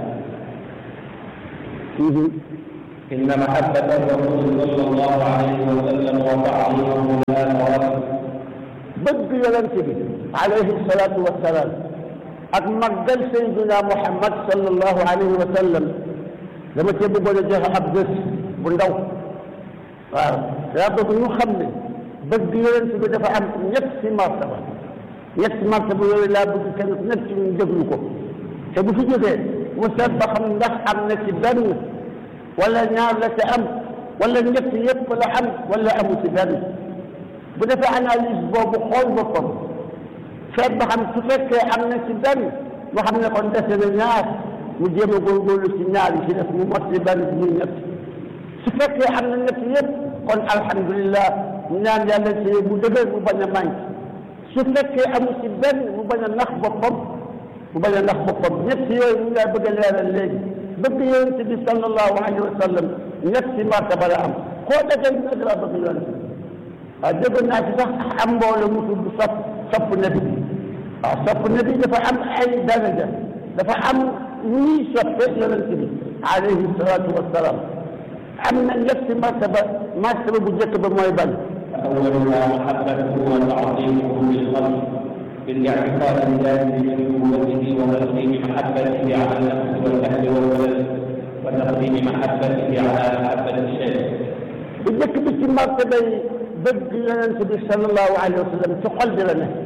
إن محبة الرسول صلى الله عليه وسلم وتعظيمه لا مرد bëgg yonent bi alayhi salaatu wa salaam ak màggal sayyiduna Muhammad sallallahu alayhi wa sallam dama cee bëggoon a joxe ab bés bu ndaw waaw daa bëgg ñu xam ne bëgg yonent bi dafa am ñetti martaba ñetti martaba yooyu laa bëgg kenn ku nekk ci ñu déglu ko te bu fi jógee mu seet ba xam ndax am na ci benn wala ñaar la te am wala ñett yëpp la am wala amu ci benn bu defee analyse boobu xool boppam seet ba xam su fekkee am na ci benn mu xam ne kon dese na ñaar mu jéem a góorgóorlu ci ñaar yi ci def mu mot ci benn muy ñett su fekkee am na ñett yëpp kon alhamdulilah ñu ñaan yàlla ci mu dëgër mu bañ a manqué su fekkee amu ci benn mu bañ a nax boppam mu bañ a nax boppam ñett yooyu mu ngay bëgg a leeral léegi bëgg yonent bi sallallahu alayhi wa sallam ñetti martaba la am koo dajal ñu ne dafa bëgg yonent bi waaw dégg naa ci sax am mbooloo mu tudd sopp sopp nabi waaw sopp nabi dafa am ay daraja dafa am ñuy soppe yonent bi alayhi salaatu wassalaam am na ñetti martaba martaba bu njëkk ba mooy ban أولها محبته وتعظيمه بالقلب بالاعتقاد الجازم بنبوته وتقديم محبته على النفس والأهل والولد وتقديم محبته على محبة الشيء bu njëkk bi ci martaba yi bëgg yonent bi sallallahu alayhi wa sallam ci xol bi la ne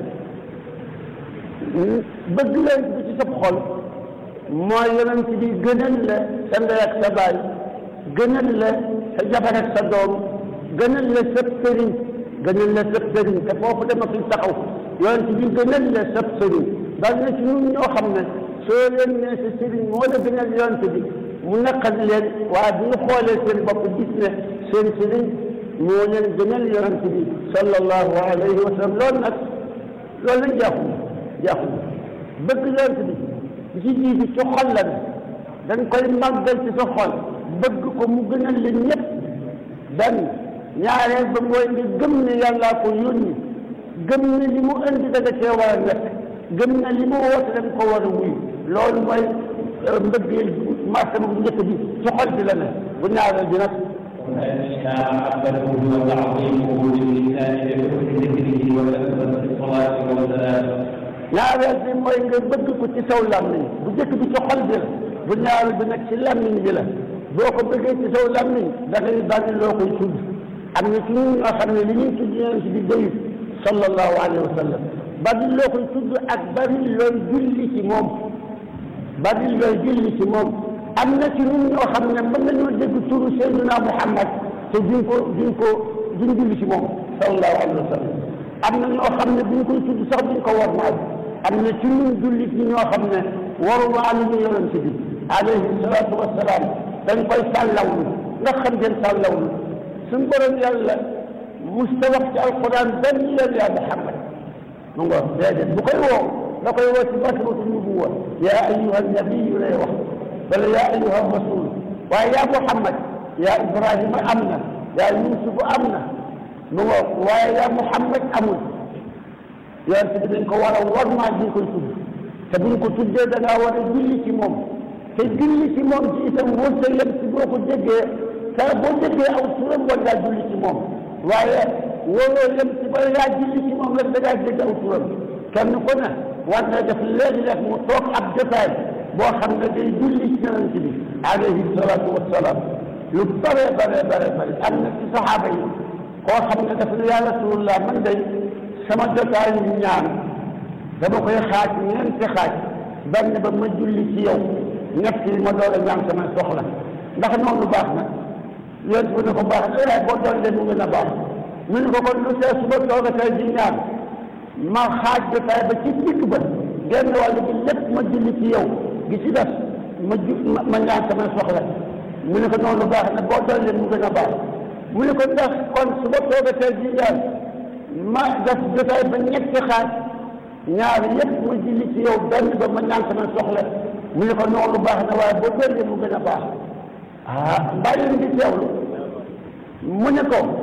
bëgg yonent bi ci sab xol mooy yonent bi gënal la sa ndey ak sa baay gënal la sa jabar ak sa doom gënal la sëb sëriñ gënal la sëb sëriñ te foofu dama fi taxaw yonent bi gënal la sëb sëriñ daal na ci ñun ñoo xam ne soo leen ne sa sëriñ moo la gënal yonent bi mu naqal leen waaye bu ñu xoolee seen bopp gis ne seen sëriñ moo leen gënal yonent bi sallallahu alayhi wa sallam loolu nag loolu lañ jaaxul jaaxul bëgg yonent bi bi ci jiitu ci xol la ne dañ koy màggal ci sa xol bëgg ko mu gënal la ñëpp benn ñaareel ba mooy nga gëm ne yàllaa ko yónni gëm ne li mu indi da nga cee war a nekk gëm ne li mu woote dañ ko war a wuyu loolu mooy mbëggeel martaba bu njëkk bi ci xol bi la ne bu ñaareel bi nag وثانيها محبته وتعظيمه باللسان بحسن ذكره وكثرة الصلاة والسلام ñaareel bi mooy nga bëgg ko ci saw làmmiñ bu njëkk bi ci xol bi la bu ñaareel bi nag ci làmmiñ bi la boo ko bëggee ci saw làmmiñ da ngay bari loo koy tudd am na ci ñun ñoo xam ne li ñuy tudd yonent bi doyut sallallahu alayhi wa sallam bari loo koy tudd ak bari looy julli ci moom bari looy julli ci moom am na ci ñun ñoo xam ne mën nañoo dégg turu Seydina Muhammad te duñ ko duñ ko duñ julli ci moom sallallahu alayhi wa sallam am na ñoo xam ne buñ koy tudd sax duñ ko war maal am na ci ñun jullit ñi ñoo xam ne waru maalu ñu yonent bi alayhi salaatu wassalaam dañ koy sàllawlu nga xam ngeen sàllawlu suñ borom yàlla musta wax ci alquran benn yoon yaa Muhammad mu nga déedéet bu koy woo da koy woo ci basmatu nubuwa yaa ayyuha nabiyu lay wax wala yaa ayyuha rasul waaye yaa Muhammad yaa Ibrahima am na yaa Yusuf am na mu nga waaye yaa Muhammad amul yonent bi dañ ko war a war maa di koy tudd te buñ ko tuddee da ngaa war a julli ci moom te julli ci moom ci itam wërta yem ci boo ko déggee te boo déggee aw turam war ngaa julli ci moom waaye waroo yem ci ba yaa julli ci moom rek da ngaa dégg aw turam kenn ku ne war na def léegi-léeg mu toog ab jotaay boo xam ne day julli ci yonent bi alayhi salaatu wassalaam lu bare bare bare bare am na ci saxaaba yi koo xam ne daf ne yaa rasulullah man day sama jotaay yu ñaan dama koy xaaj ñeenti xaaj benn ba ma julli ci yow ñett yi ma doon a ñaan sama soxla ndax noonu baax na yonent bi ne ko baax na waaye boo doon de mu gën a baax mu ne ko kon lu see suba toogatee di ñaan ma xaaj jotaay ba ci digg ba genn wàll bi lépp ma julli ci yow gi ci def ma ju ma ñaan sama soxla mu ne ko noonu baax na boo doon de mu gën a baax mu ne ko ndax kon suba toogatee di ñaan ma def jotaay ba ñetti xaaj ñaar yëpp ma julli ci yow benn ba ma ñaan sama soxla mu ne ko noonu baax na waaye boo doon de mu gën a baax ah mbaa yéen di teewlu mu ne ko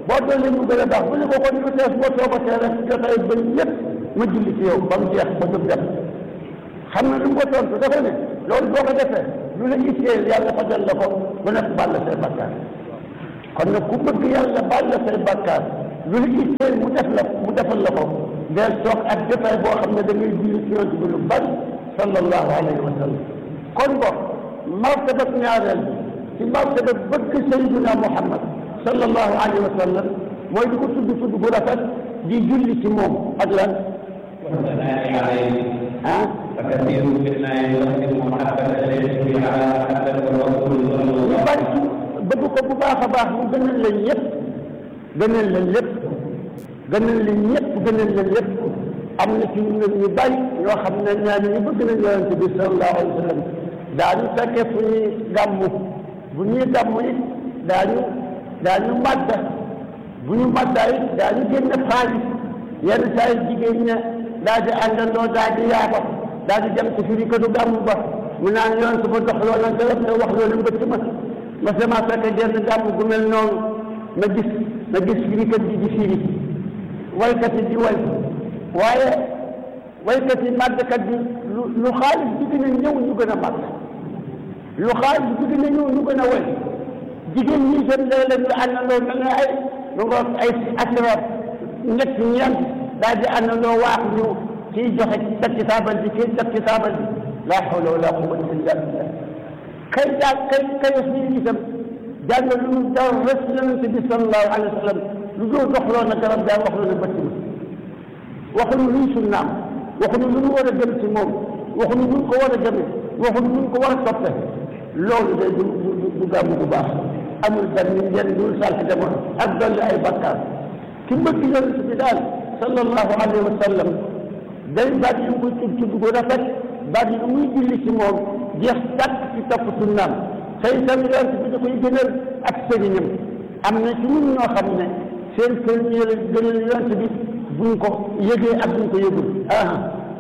boo doon mu gën a baax bu ne ko kon ñu tees boo toogatee rek jotaay ba lépp ma julli ci yow ba mu jeex ba jóg dem xam na lu mu ko tontu dafa ne loolu boo ko defee lu la itteel yàlla fajal la ko ba nekk baal la say bakkaar kon nag ku bëgg yàlla baal la say bakkaar lu la itteel mu def la mu defal la ko del toog ak jotaay boo xam ne da ngay julli ci yonent bi lu bari sallallahu alayhi wa sallam kon boog martaba ñaareel ci martaba bëgg sayyidina Muhammad sallallahu alayhi wa sallam mooy di ko tudd tudd bu rafet di julli ci moom ak lan والثناء عليه ah فكثير منا يقدم محبة شيخه على محبة الرسول صلى ñu الله bari عليه وسلم bëgg ko bu baax a baax mu gënal leen ñëpp gënal leen lépp gënal leen ñëpp gënal leen lépp am na ci ñun ñu bari ñoo xam ne ñaar ñu bëgg nañ yonente bi sallallahu alayhi wa sallam daañu fekkee fu ñuy gàmmu bu ñuy gàmmu it daañu daañu màdda bu ñu màddaa it daañu génne xaalis yenn saa yi jigéen ña daal di àndandoo daal di yaaba daal di dem ci firi ko du gàmmu ba mu naan yoon su ma dox loola garab te wax loolu mbëtt ma ma sama fekk genn gàmm gu mel noonu ma gis ma gis firikat bi di firi waykat yi di way waaye waykat yi màggkat bi lu lu xaalis bi gën a ñëw ñu gën a màgg lu xaalis bi gën a ñëw ñu gën a way jigéen ñi seen léeg-léeg ñu àndandoo mel ne ay lu nga ay asrar ñett ñeent daal di àndandoo waax ñu kii joxe teg ci taabal bi kii teg ci taabal bi laa hawla wala quwwata illa billah kay daal kay kay wax ni itam jàng lu mu daw rek yonente bi sallallahu alayhi wa sallam lu dul doxloo na garab daal wax lu ne bëtt ma waxuñu luy sunnaam waxuñu lu ñu war a gëm ci moom waxuñu lu ñu ko war a gëme waxuñu lu ñu ko war a toppe loolu de du du du gàmm bu baax amul benn njëriñ dul salti demoon ak dolli ay bakkaar ki bëgg yonente bi daal sallallahu alayhi wa sallam day baat yu koy tudd tudd bu rafet baat yu muy julli ci moom jeex tàkk ci topp sunnaam tey itam yonent bi da koy gënal ak sëriñam am na ci ñun ñoo xam ne seen sëriñ yi gënal yonent bi buñ ko yëgee ak buñ ko yëgul ah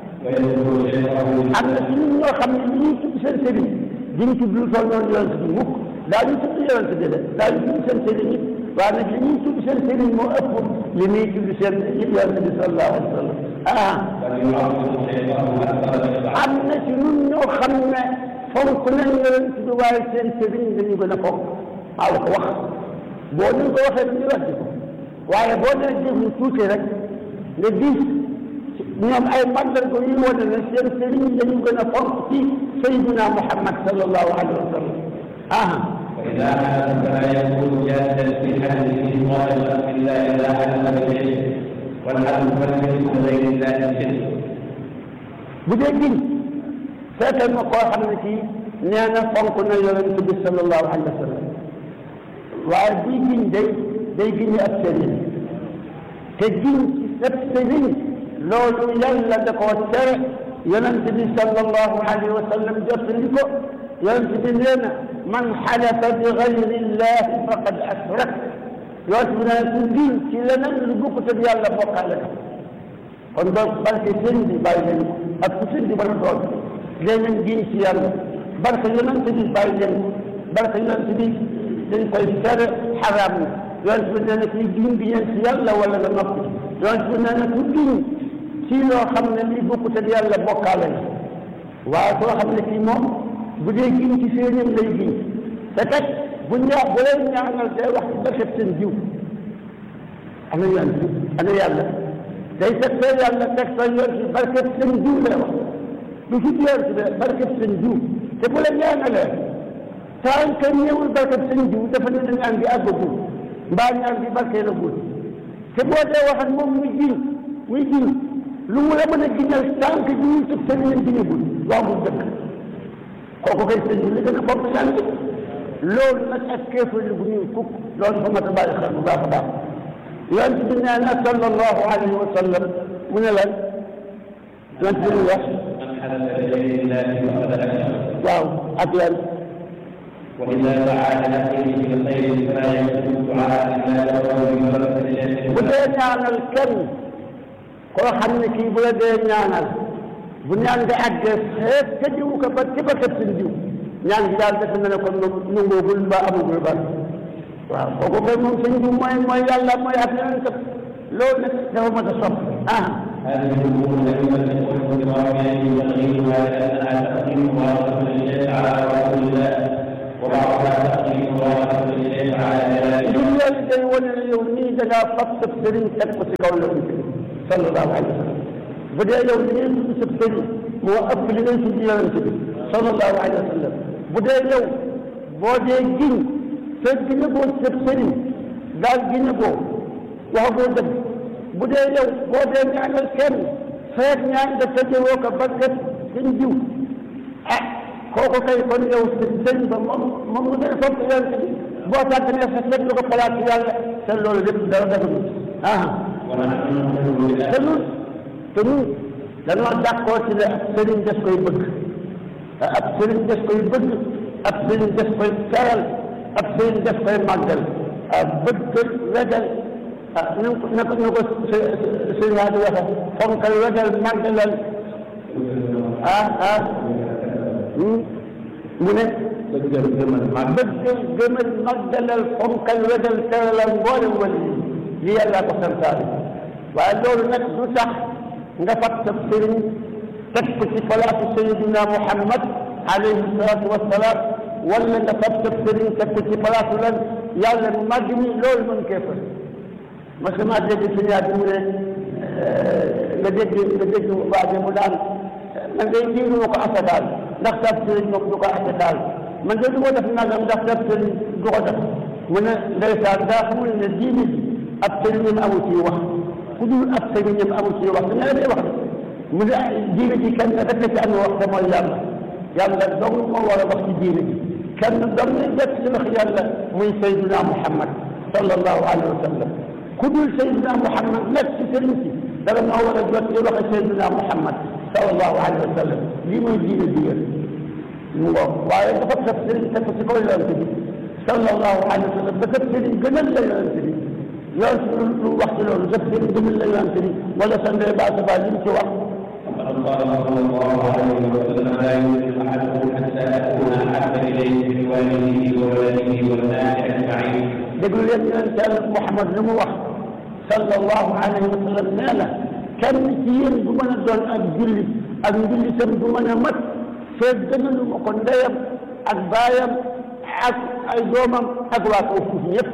ويذكر شيخه am na ci ñun ñoo xam ne li ñuy tudd seen sëriñ duñ tudd lu toll noonu yonent bi mukk daa ñu tudd yonent bi de daa ñu tudd seen sëriñ it waaye nag li ñuy tudd seen sëriñ moo ëpp li ñuy tudd seen yonent bi sallallahu alayhi wa sallam ah بل يعظم شيخه أكثر من am na ci ñun ñoo xam ne fonk nañ yonent bi waaye seen sëriñ dañu gën a fonk maa la ko wax boo ñu ko waxee ñu wax ko waaye boo nee déglu tuuti rek nga gis ñoom ay mandarga yu wane ne seen sëriñ dañu gën a fonk ci sayyidina Muhammad sallallahu alayhi wa sallam ah وإذا حدث فلا يكون جادا في حدثه ظاهرا إلا إذا حدث بالعلم والحدث فليس غير الله الشرك bu dee giñ fekkal ma koo xam ne kii nee na fonk na yonent bi sallallahu alayhi wa sallam waaye buy giñ day day giñ ak sëriñ te giñ ci sab sëriñ loolu yàlla da koo tere yonent bi sallallahu alayhi wa sallam jottali ko yonent bi nee na man xalafa bi gayri llahi faqad ashrak yonent bi nee na ku giñ ci leneen lu bokkut ak yàlla bokkaale na kon donc barke sëriñ bi bàyyi leen ko ak ku sëriñ bi mën a doon léeg-léeg giñ ci yàlla barke yonent bi bàyyi leen ko barke yonent bi dañ koy tere xaraam na yonent bi nee na kuy giñ gi ñeen ci yàlla wala nga noppi yonent bi nee na ku giñ ci loo xam ne lii bokkut ak yàlla bokkaale na waaye koo xam ne kii moom bu dee giñ ci sëriñam lay giñ te kat bu ñaa bu leen ñaanal day wax ci barke seen jiw ana yonent bi ana yàlla day teg sa yàlla teg sa yoon ci barke seen jiw lay wax du fi yoon ci de barke seen jiw te bu la ñaanalee tant que ñëwul barke seen jiw dafa ne ñaan gi àggagul mbaa ñaan gi barke la gul te boo dee wax ak moom muy jiñ muy jiñ lu mu la mën a giñal tant que jiw tëb seen leen giñagul waxul dëkk kooku kay seen jiw li gën a bopp ñaan gi loolu nag ak kéefar bu ñuy kukk loolu fa mat a bàyyi xel bu baax a baax yonent bi nee na sallallahu alayhi wa sallam mu ne lan yonent bi wax من حدث بغير الله فقد أشرك waaw ak lan وإذا دعا لأخيه بالخير فلا يكون دعاء إلا له ببركة شيخه bu dee ñaanal kenn koo xam ne kii bu la dee ñaanal bu ñaan nga àggee xeet ka diw ko ba ci ba kat seen diw ñaan gi daal defe na ne kon nungoogul ba amagul ba waaw kooku kay moom sëñ bi mooy mooy yàlla mooy ak yeneen kat loolu nag dafa mën a sopp ah هذه الأمور التي تكون برامج تقديمها لأنها تقديم ورثة لله على رسول الله وبعضها تقديم ورثة لله على جلاله ñun loolu day wane ne yow nii da ngaa fab sa sëriñ teg ko ci kaw yonent bi sallallahu alayhi wa sallam bu dee yow li ngay tudd sa sëriñ moo ëpp li ngay tudd yonent bi sallallahu alayhi wa sallam bu dee yow boo dee giñ te giñe boo sa sëriñ daal giñe boo wax boo dëgg bu dee yow boo dee ñaanal kenn feet ñaan nga tëjewoo ko ba def sëñ jiw ah kooku kay kon yow sëñ ba moom moom nga gën a foog yonent bi boo sàgganee sa teg lu ko palaat ci yàlla te loolu lépp dara dëgg ah ونحن نؤمن te بالله ñun te ñun dañoo d'accord ci ne ab sëriñ des koy bëgg ab sëriñ des koy bëgg ab sëriñ des koy teral ab sëriñ des koy màggal ah bëgg wegal ah na ko na ko na ko sëriñ yaa di waxe fonkal wegal màggalal ah ah mu ne dëggal gëmal mag bëgg gëmal màggalal fonkal wegal teralal mboolem wali li yàlla ko santaane waaye loolu nag du tax nga fat sa sëriñ teg ko ci palaatu sayidina muhammad alayhi salatu wassalaam wala nga fat sa sëriñ teg ko ci palaatu lan yàlla màgg ni loolu mën kee fa parce que maa dégg suñu yaay bi mu ne nga dégg nga dégg waaje mu daan man day diinu ma ko asakaal ndax sab sëriñ moom du ko asakaal man de du ko def nangam ndax sab sëriñ du ko def mu ne ndeysaan daa xamul ne diine ji ab sëriñam amu ci wax ku dul ab sëriñam amu ci wax danga lay wax mu ne diine ji kenn rek ci am wax te mooy yàlla yàlla dong moo war a wax ci diine ji kenn dong lay jot ci wax yàlla muy sayduna muhammad sallallahu alayhi wa sallam ku dul sayduna muhammad nag ci sëriñ si dara moo war a jot ci waxe sayduna muhammad sallallahu alayhi wa sallam lii mooy diine ji yéen mu ngoog waaye dafa sab sëriñ teg ko ci kaw yonent bi sallallahu alayhi wa sallam ba sab sëriñ gënal la yonent bi yonent bi lu wax ci loolu sab sëriñ gënal la yonent bi wala sa ndey baa sa baa li mu ci wax فقد قال صلى الله عليه وسلم لا يؤمن احدكم حتى اكون احب اليه من والده وولده والناس اجمعين déglu leen yonent yàlla Muhammad lu mu wax sallallahu alayhi wa sallam nee na kenn ci yéen du mën a doon ak julli ak njullitam du mën a mat feeg gënalu ma ko ndeyam ak baayam ak ay doomam ak waa kaw suuf ñëpp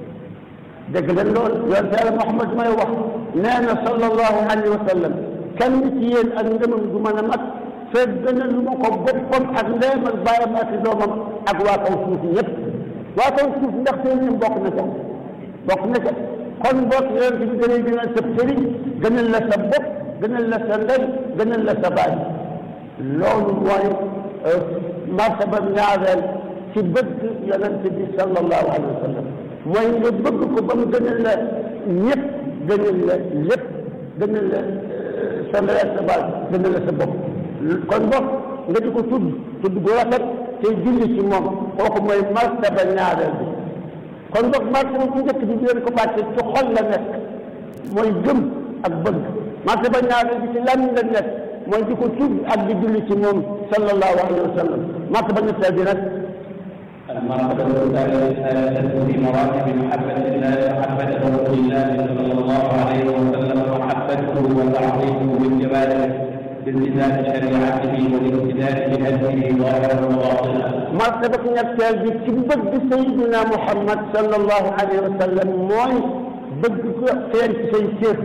dégg leen loolu yonent yàlla Muhammad may wax nee na sallallahu alayhi wa sallam kenn ci yéen ak ngëmam du mën a mat feeg gënalu ma ko boppam ak ndeyam ak baayam ak doomam ak waa kaw suuf ñëpp waa kaw suuf ndax seen ñoom bokk na ca bokk na ca kon bokk yonent bi da lay gënal sa sëriñ gënal la sa bopp gënal la sa ndey gënal la sa baay loolu mooy martaba ñaareel ci bëgg yonent bi sallallahu alayhi wa sallam mooy nga bëgg ko ba mu gënal la ñëpp gënal la lépp gënal la sa ndey ak sa baay gënal la sa bopp kon bopp nga di ko tudd tudd gu rafet te julli ci moom kooku mooy martaba ñaareel bi kon boog martaba bu njëkk bi di leen ko bàcce ci xol la nekk mooy gëm ak bëgg martaba ñaareel bi ci lan la nekk mooy di ko tudd ak di julli ci moom sallallahu alayhi wa sallam martaba ñetteel bi nag المرتبة الثالثة في مراتب محبة الله محبة رسول الله صلى الله عليه وسلم ومحبته وتعظيمه بالجبال بالتزام شريعته والاقتداء بهديه ظاهرا وباطنا martaba ñetteel bi ci bëgg sayyidina Muhammad sallallahu alayhi wa sallam mooy bëgg ko feeñ ci say cër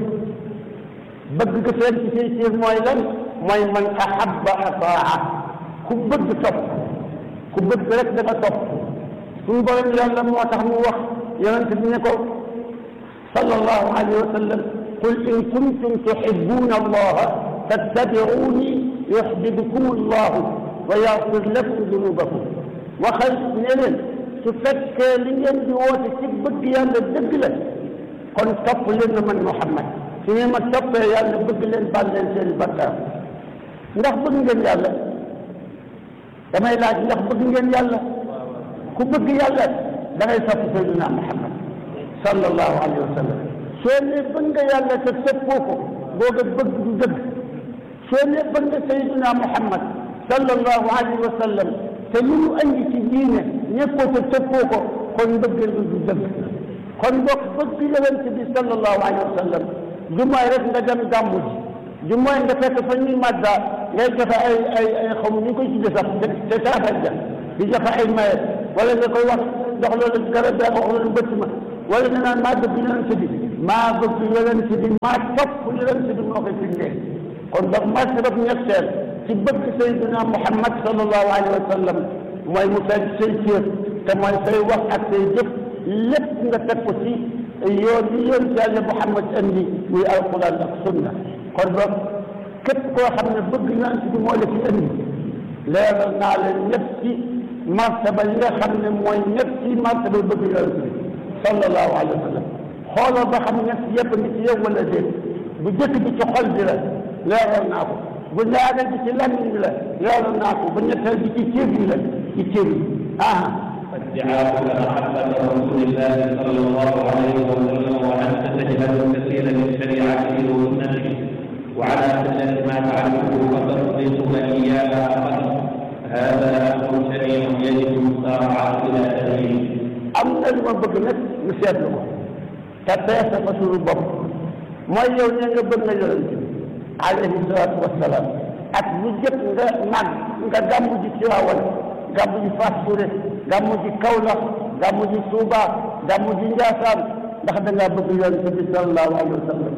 bëgg ko feeñ ci say cër mooy lan mooy man ahabba ataa ku bëgg topp ku bëgg rek dafa topp suñu borom yàlla moo tax mu wax yonent bi ne ko sallallahu alayhi wa sallam qul in kuntum tuhibbuna allaha fattabi'uni yuhbibkum allahu wa yaxfir lakum dunubakum waxal ne leen su fekkee li ngeen di woote ci bëgg yàlla dëgg la kon topp leen na man Muhammad su ngeen ma toppee yàlla bëgg leen baal leen seen bakkaar ndax bëgg ngeen yàlla damay laaj ndax bëgg ngeen yàlla ku bëgg yàlla da ngay topp Seydina Muhammad sallallahu alayhi wa sallam soo ne bëgg nga yàlla te toppoo ko booga bëgg du dëgg soo ne bëgg nga Seydina Muhammad sallallahu alayhi wa sallam te lu mu andi ci diine ñëppoo te toppoo ko kon mbëggeel bi du dëgg kon bokk bëgg yonent bi sallallahu alayhi wa sallam du mooy rek nga dem gàmmu ji du mooy nga fekk fa ñuy madda ngay joxe ay ay ay xaw ñu koy tudde sax te te saafara ja di joxe ay maye wala nga koy wax jox loolu garab bi wax loolu bëtt ma wala nga naan maa bëgg yonent bi maa bëgg yonent bi maa topp yonent bi moo koy firndee kon donc martabab ñetteel ci bëgg sayyidina Muhammad sallallahu alayhi wa sallam mooy mu feeñ say cër te mooy say wax ak say jëf lépp nga teg ko ci yoon yi yoon ci yàlla Muhammad andi muy alquran ak sunna kon donc képp koo xam ne bëgg yonent bi moo la ci andi leeral naa leen ñëpp ci martaba yi nga xam ne mooy ñëpp ci martaba bëgg yonent bi sallallahu alayhi wa sallam xooloo ba xam ñett yëpp ngi ci yow wala déet bu jëkk bi ci xol bi la leeral naa ko bu ñaareel bi ci làmmiñ bi la leeral naa ko bu ñetteel bi ci cër yi la ci cër yi ah ادعاءك محبة رسول الله صلى الله عليه وسلم وأنت تجهل كثيرا من شريعته وسنته وعلى سنة ما تعرفه فتصدقك إياها فقط هذا أمر شريع يجب المسارعة إلى تغييره am na lu ma bëgg nag ñu seetlu ko te peese ko suñu bopp mooy yow ne nga bëgg nga yonent bi alayhi salaatu wassalaam ak lu jëpp nga nag nga gàmmu ji Tiwaawan gàmmu ji Fass Touré gàmmu ji Kaolack gàmmu ji Touba gàmmu ji Njaasaan ndax da ngaa bëgg yonent bi sallallahu alayhi wa sallam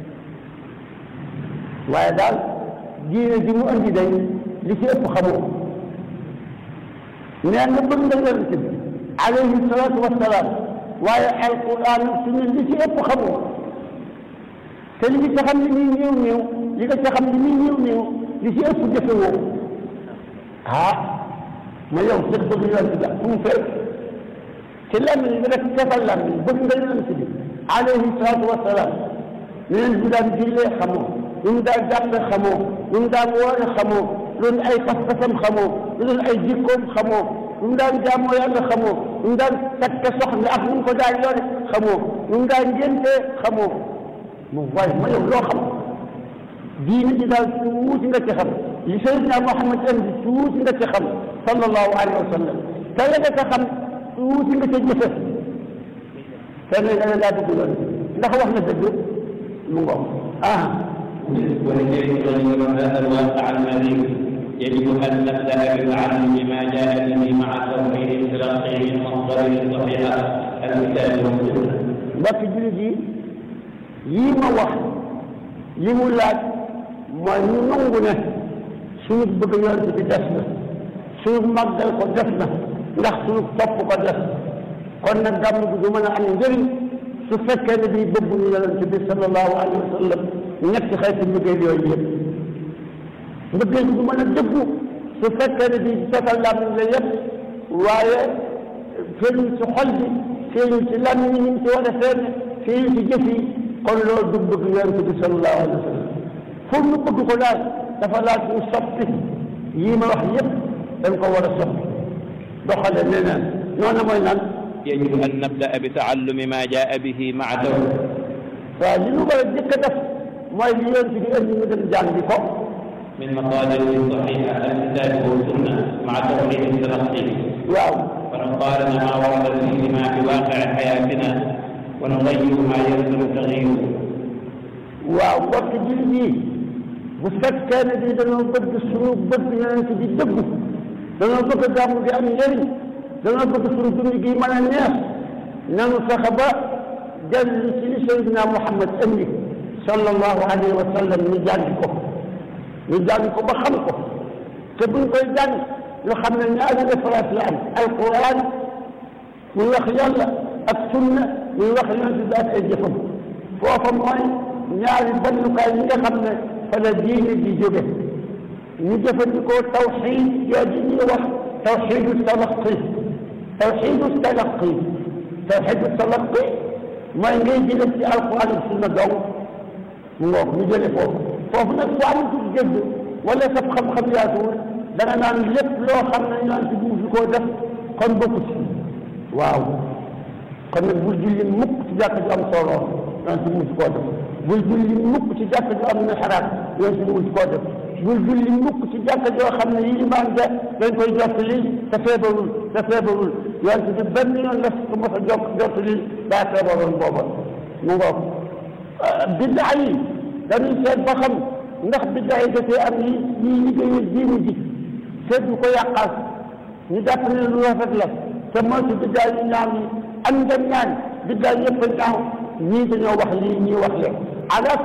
waaye daal diine ji mu andi day li ci ëpp xamoo nee nga bëgg nga yonent bi alayhi salaatu wassalaam waaye alquran sunna li ci ëpp xamoo te li nga ci xam ne nii néew néew li nga ci xam ne nii néew néew li ci ëpp jëfewoo ah ma yow sax bëgg yonent bi fu mu fekk ci làmmiñ bi rek defal làmmiñ bëgg nga yonent bi alayhi salaatu wassalaam yeneen bi daan jullee xamoo lu mu daan jàppe xamoo lu mu daan woore xamoo loolu ay pas-pasam xamoo loolu ay jikkoom xamoo lu mu daan jaamoo yàlla xamoo lu mu daan takk soxna ak nu mu ko daan yore xamoo lu mu daan ngéntee xamoo moom waaye ma yow loo xam diine ji daal tuuti nga ci xam li Seydina Muhammad andi tuuti nga ci xam sallallahu alayhi wa sallam te la nga ca xam tuuti nga ca jëfe te ne nga ne laa dugg loolu ndax wax na dëgg mu ngoom ah ولكي تغير هذا الواقع المريض يجب أن نبدأ بالعلم بما جاء به مع توحيد التلقي من مصدر صحيح الكتاب والسنة. mbokk jullit yi yii ma wax li mu laaj mooy ñu nangu ne suñu bëgg yonent bi des na suñu màggal ko des na ndax suñu topp ko des kon nag gàmm gi du mën a am njëriñ su fekkee ne bii bëgguñu yonent bi sallallahu alayhi wa sallam ñetti xeeti mbëggeel yooyu yëpp mbëggeel bi du mën a dëggu su fekkee ne bii setal làmmiñ la yëpp waaye feeñul ci xol bi feeñul ci làmmiñ yi ñu ci war a feeñ feeñul ci jëf yi kon loolu du bëgg yonent bi sallallahu alayhi wa sallam pour ñu bëgg ko daal dafa laaj ñu soppi yii ma wax yëpp dañ ko war a soppi doxale neneen noonu mooy naan يجب أن نبدأ بتعلم ما جاء به مع توحيد waaw li ñu war a jëkk a def mooy li yonent bi indi ñu dem jàngi ko من مصادر صحيحة الكتاب والسنة مع توحيد التلقي waaw ونقارن ما ورد فيهما بواقع حياتنا ونغير ما يلزم تغييره waaw mbokk jullit yi bu fekkee ne bii dañoo bëgg suñu bëgg yonent bi dëggu dañoo bëgg gàmm gi am njëriñ dañoo bëgg suñu dund gi mën a neex nanu fexe ba dellu ci li Seydina Muhammad indi sallallahu alayhi wa sallam ñu jàng ko ñu jàng ko ba xam ko te buñ koy jàng ñu xam ne ñaari référence la am alquran muy wax yàlla ak sunna muy wax yonent bi ak ay jëfam foofa mooy ñaari bannukaay yi nga xam ne fa la diine di jóge ñu jëfandikoo tawxid jooju ñuy wax tawxidu talaqi tawxidu talaqi tawxidu talaqi mooy ngay jële ci alquran ak sunna dong mu ngoog ñu jële foofu foofu nag bu amatul dégg wala sa xam-xam yaatuwul da nga naan lépp loo xam ne yonent bi mu fi koo def kon bokku ci waaw kon nag bul julli mukk ci jàkk ju am solo yonent bi mu fi koo def bul julli mukk ci jàkk ju am mihraab yonent bi mu fi koo def bul julli mukk ci jàkk joo xam ne yi imaam ja dañ koy jot li te feebarul te feebarul yonent bi benn yoon la ko mos a jokk jot li daa feebaroon booba mu ngoog biddaa yi dañuy seet ba xam ndax biddaa yi dafee am yi ñuy liggéeyee diine ji seet du ko yàqal ñu jàpp ne lu rafet la te moytu biddaa yu ñaaw yi am nga ñaan biddaa yëpp a ñaaw ñii dañoo wax lii ñii wax leen ala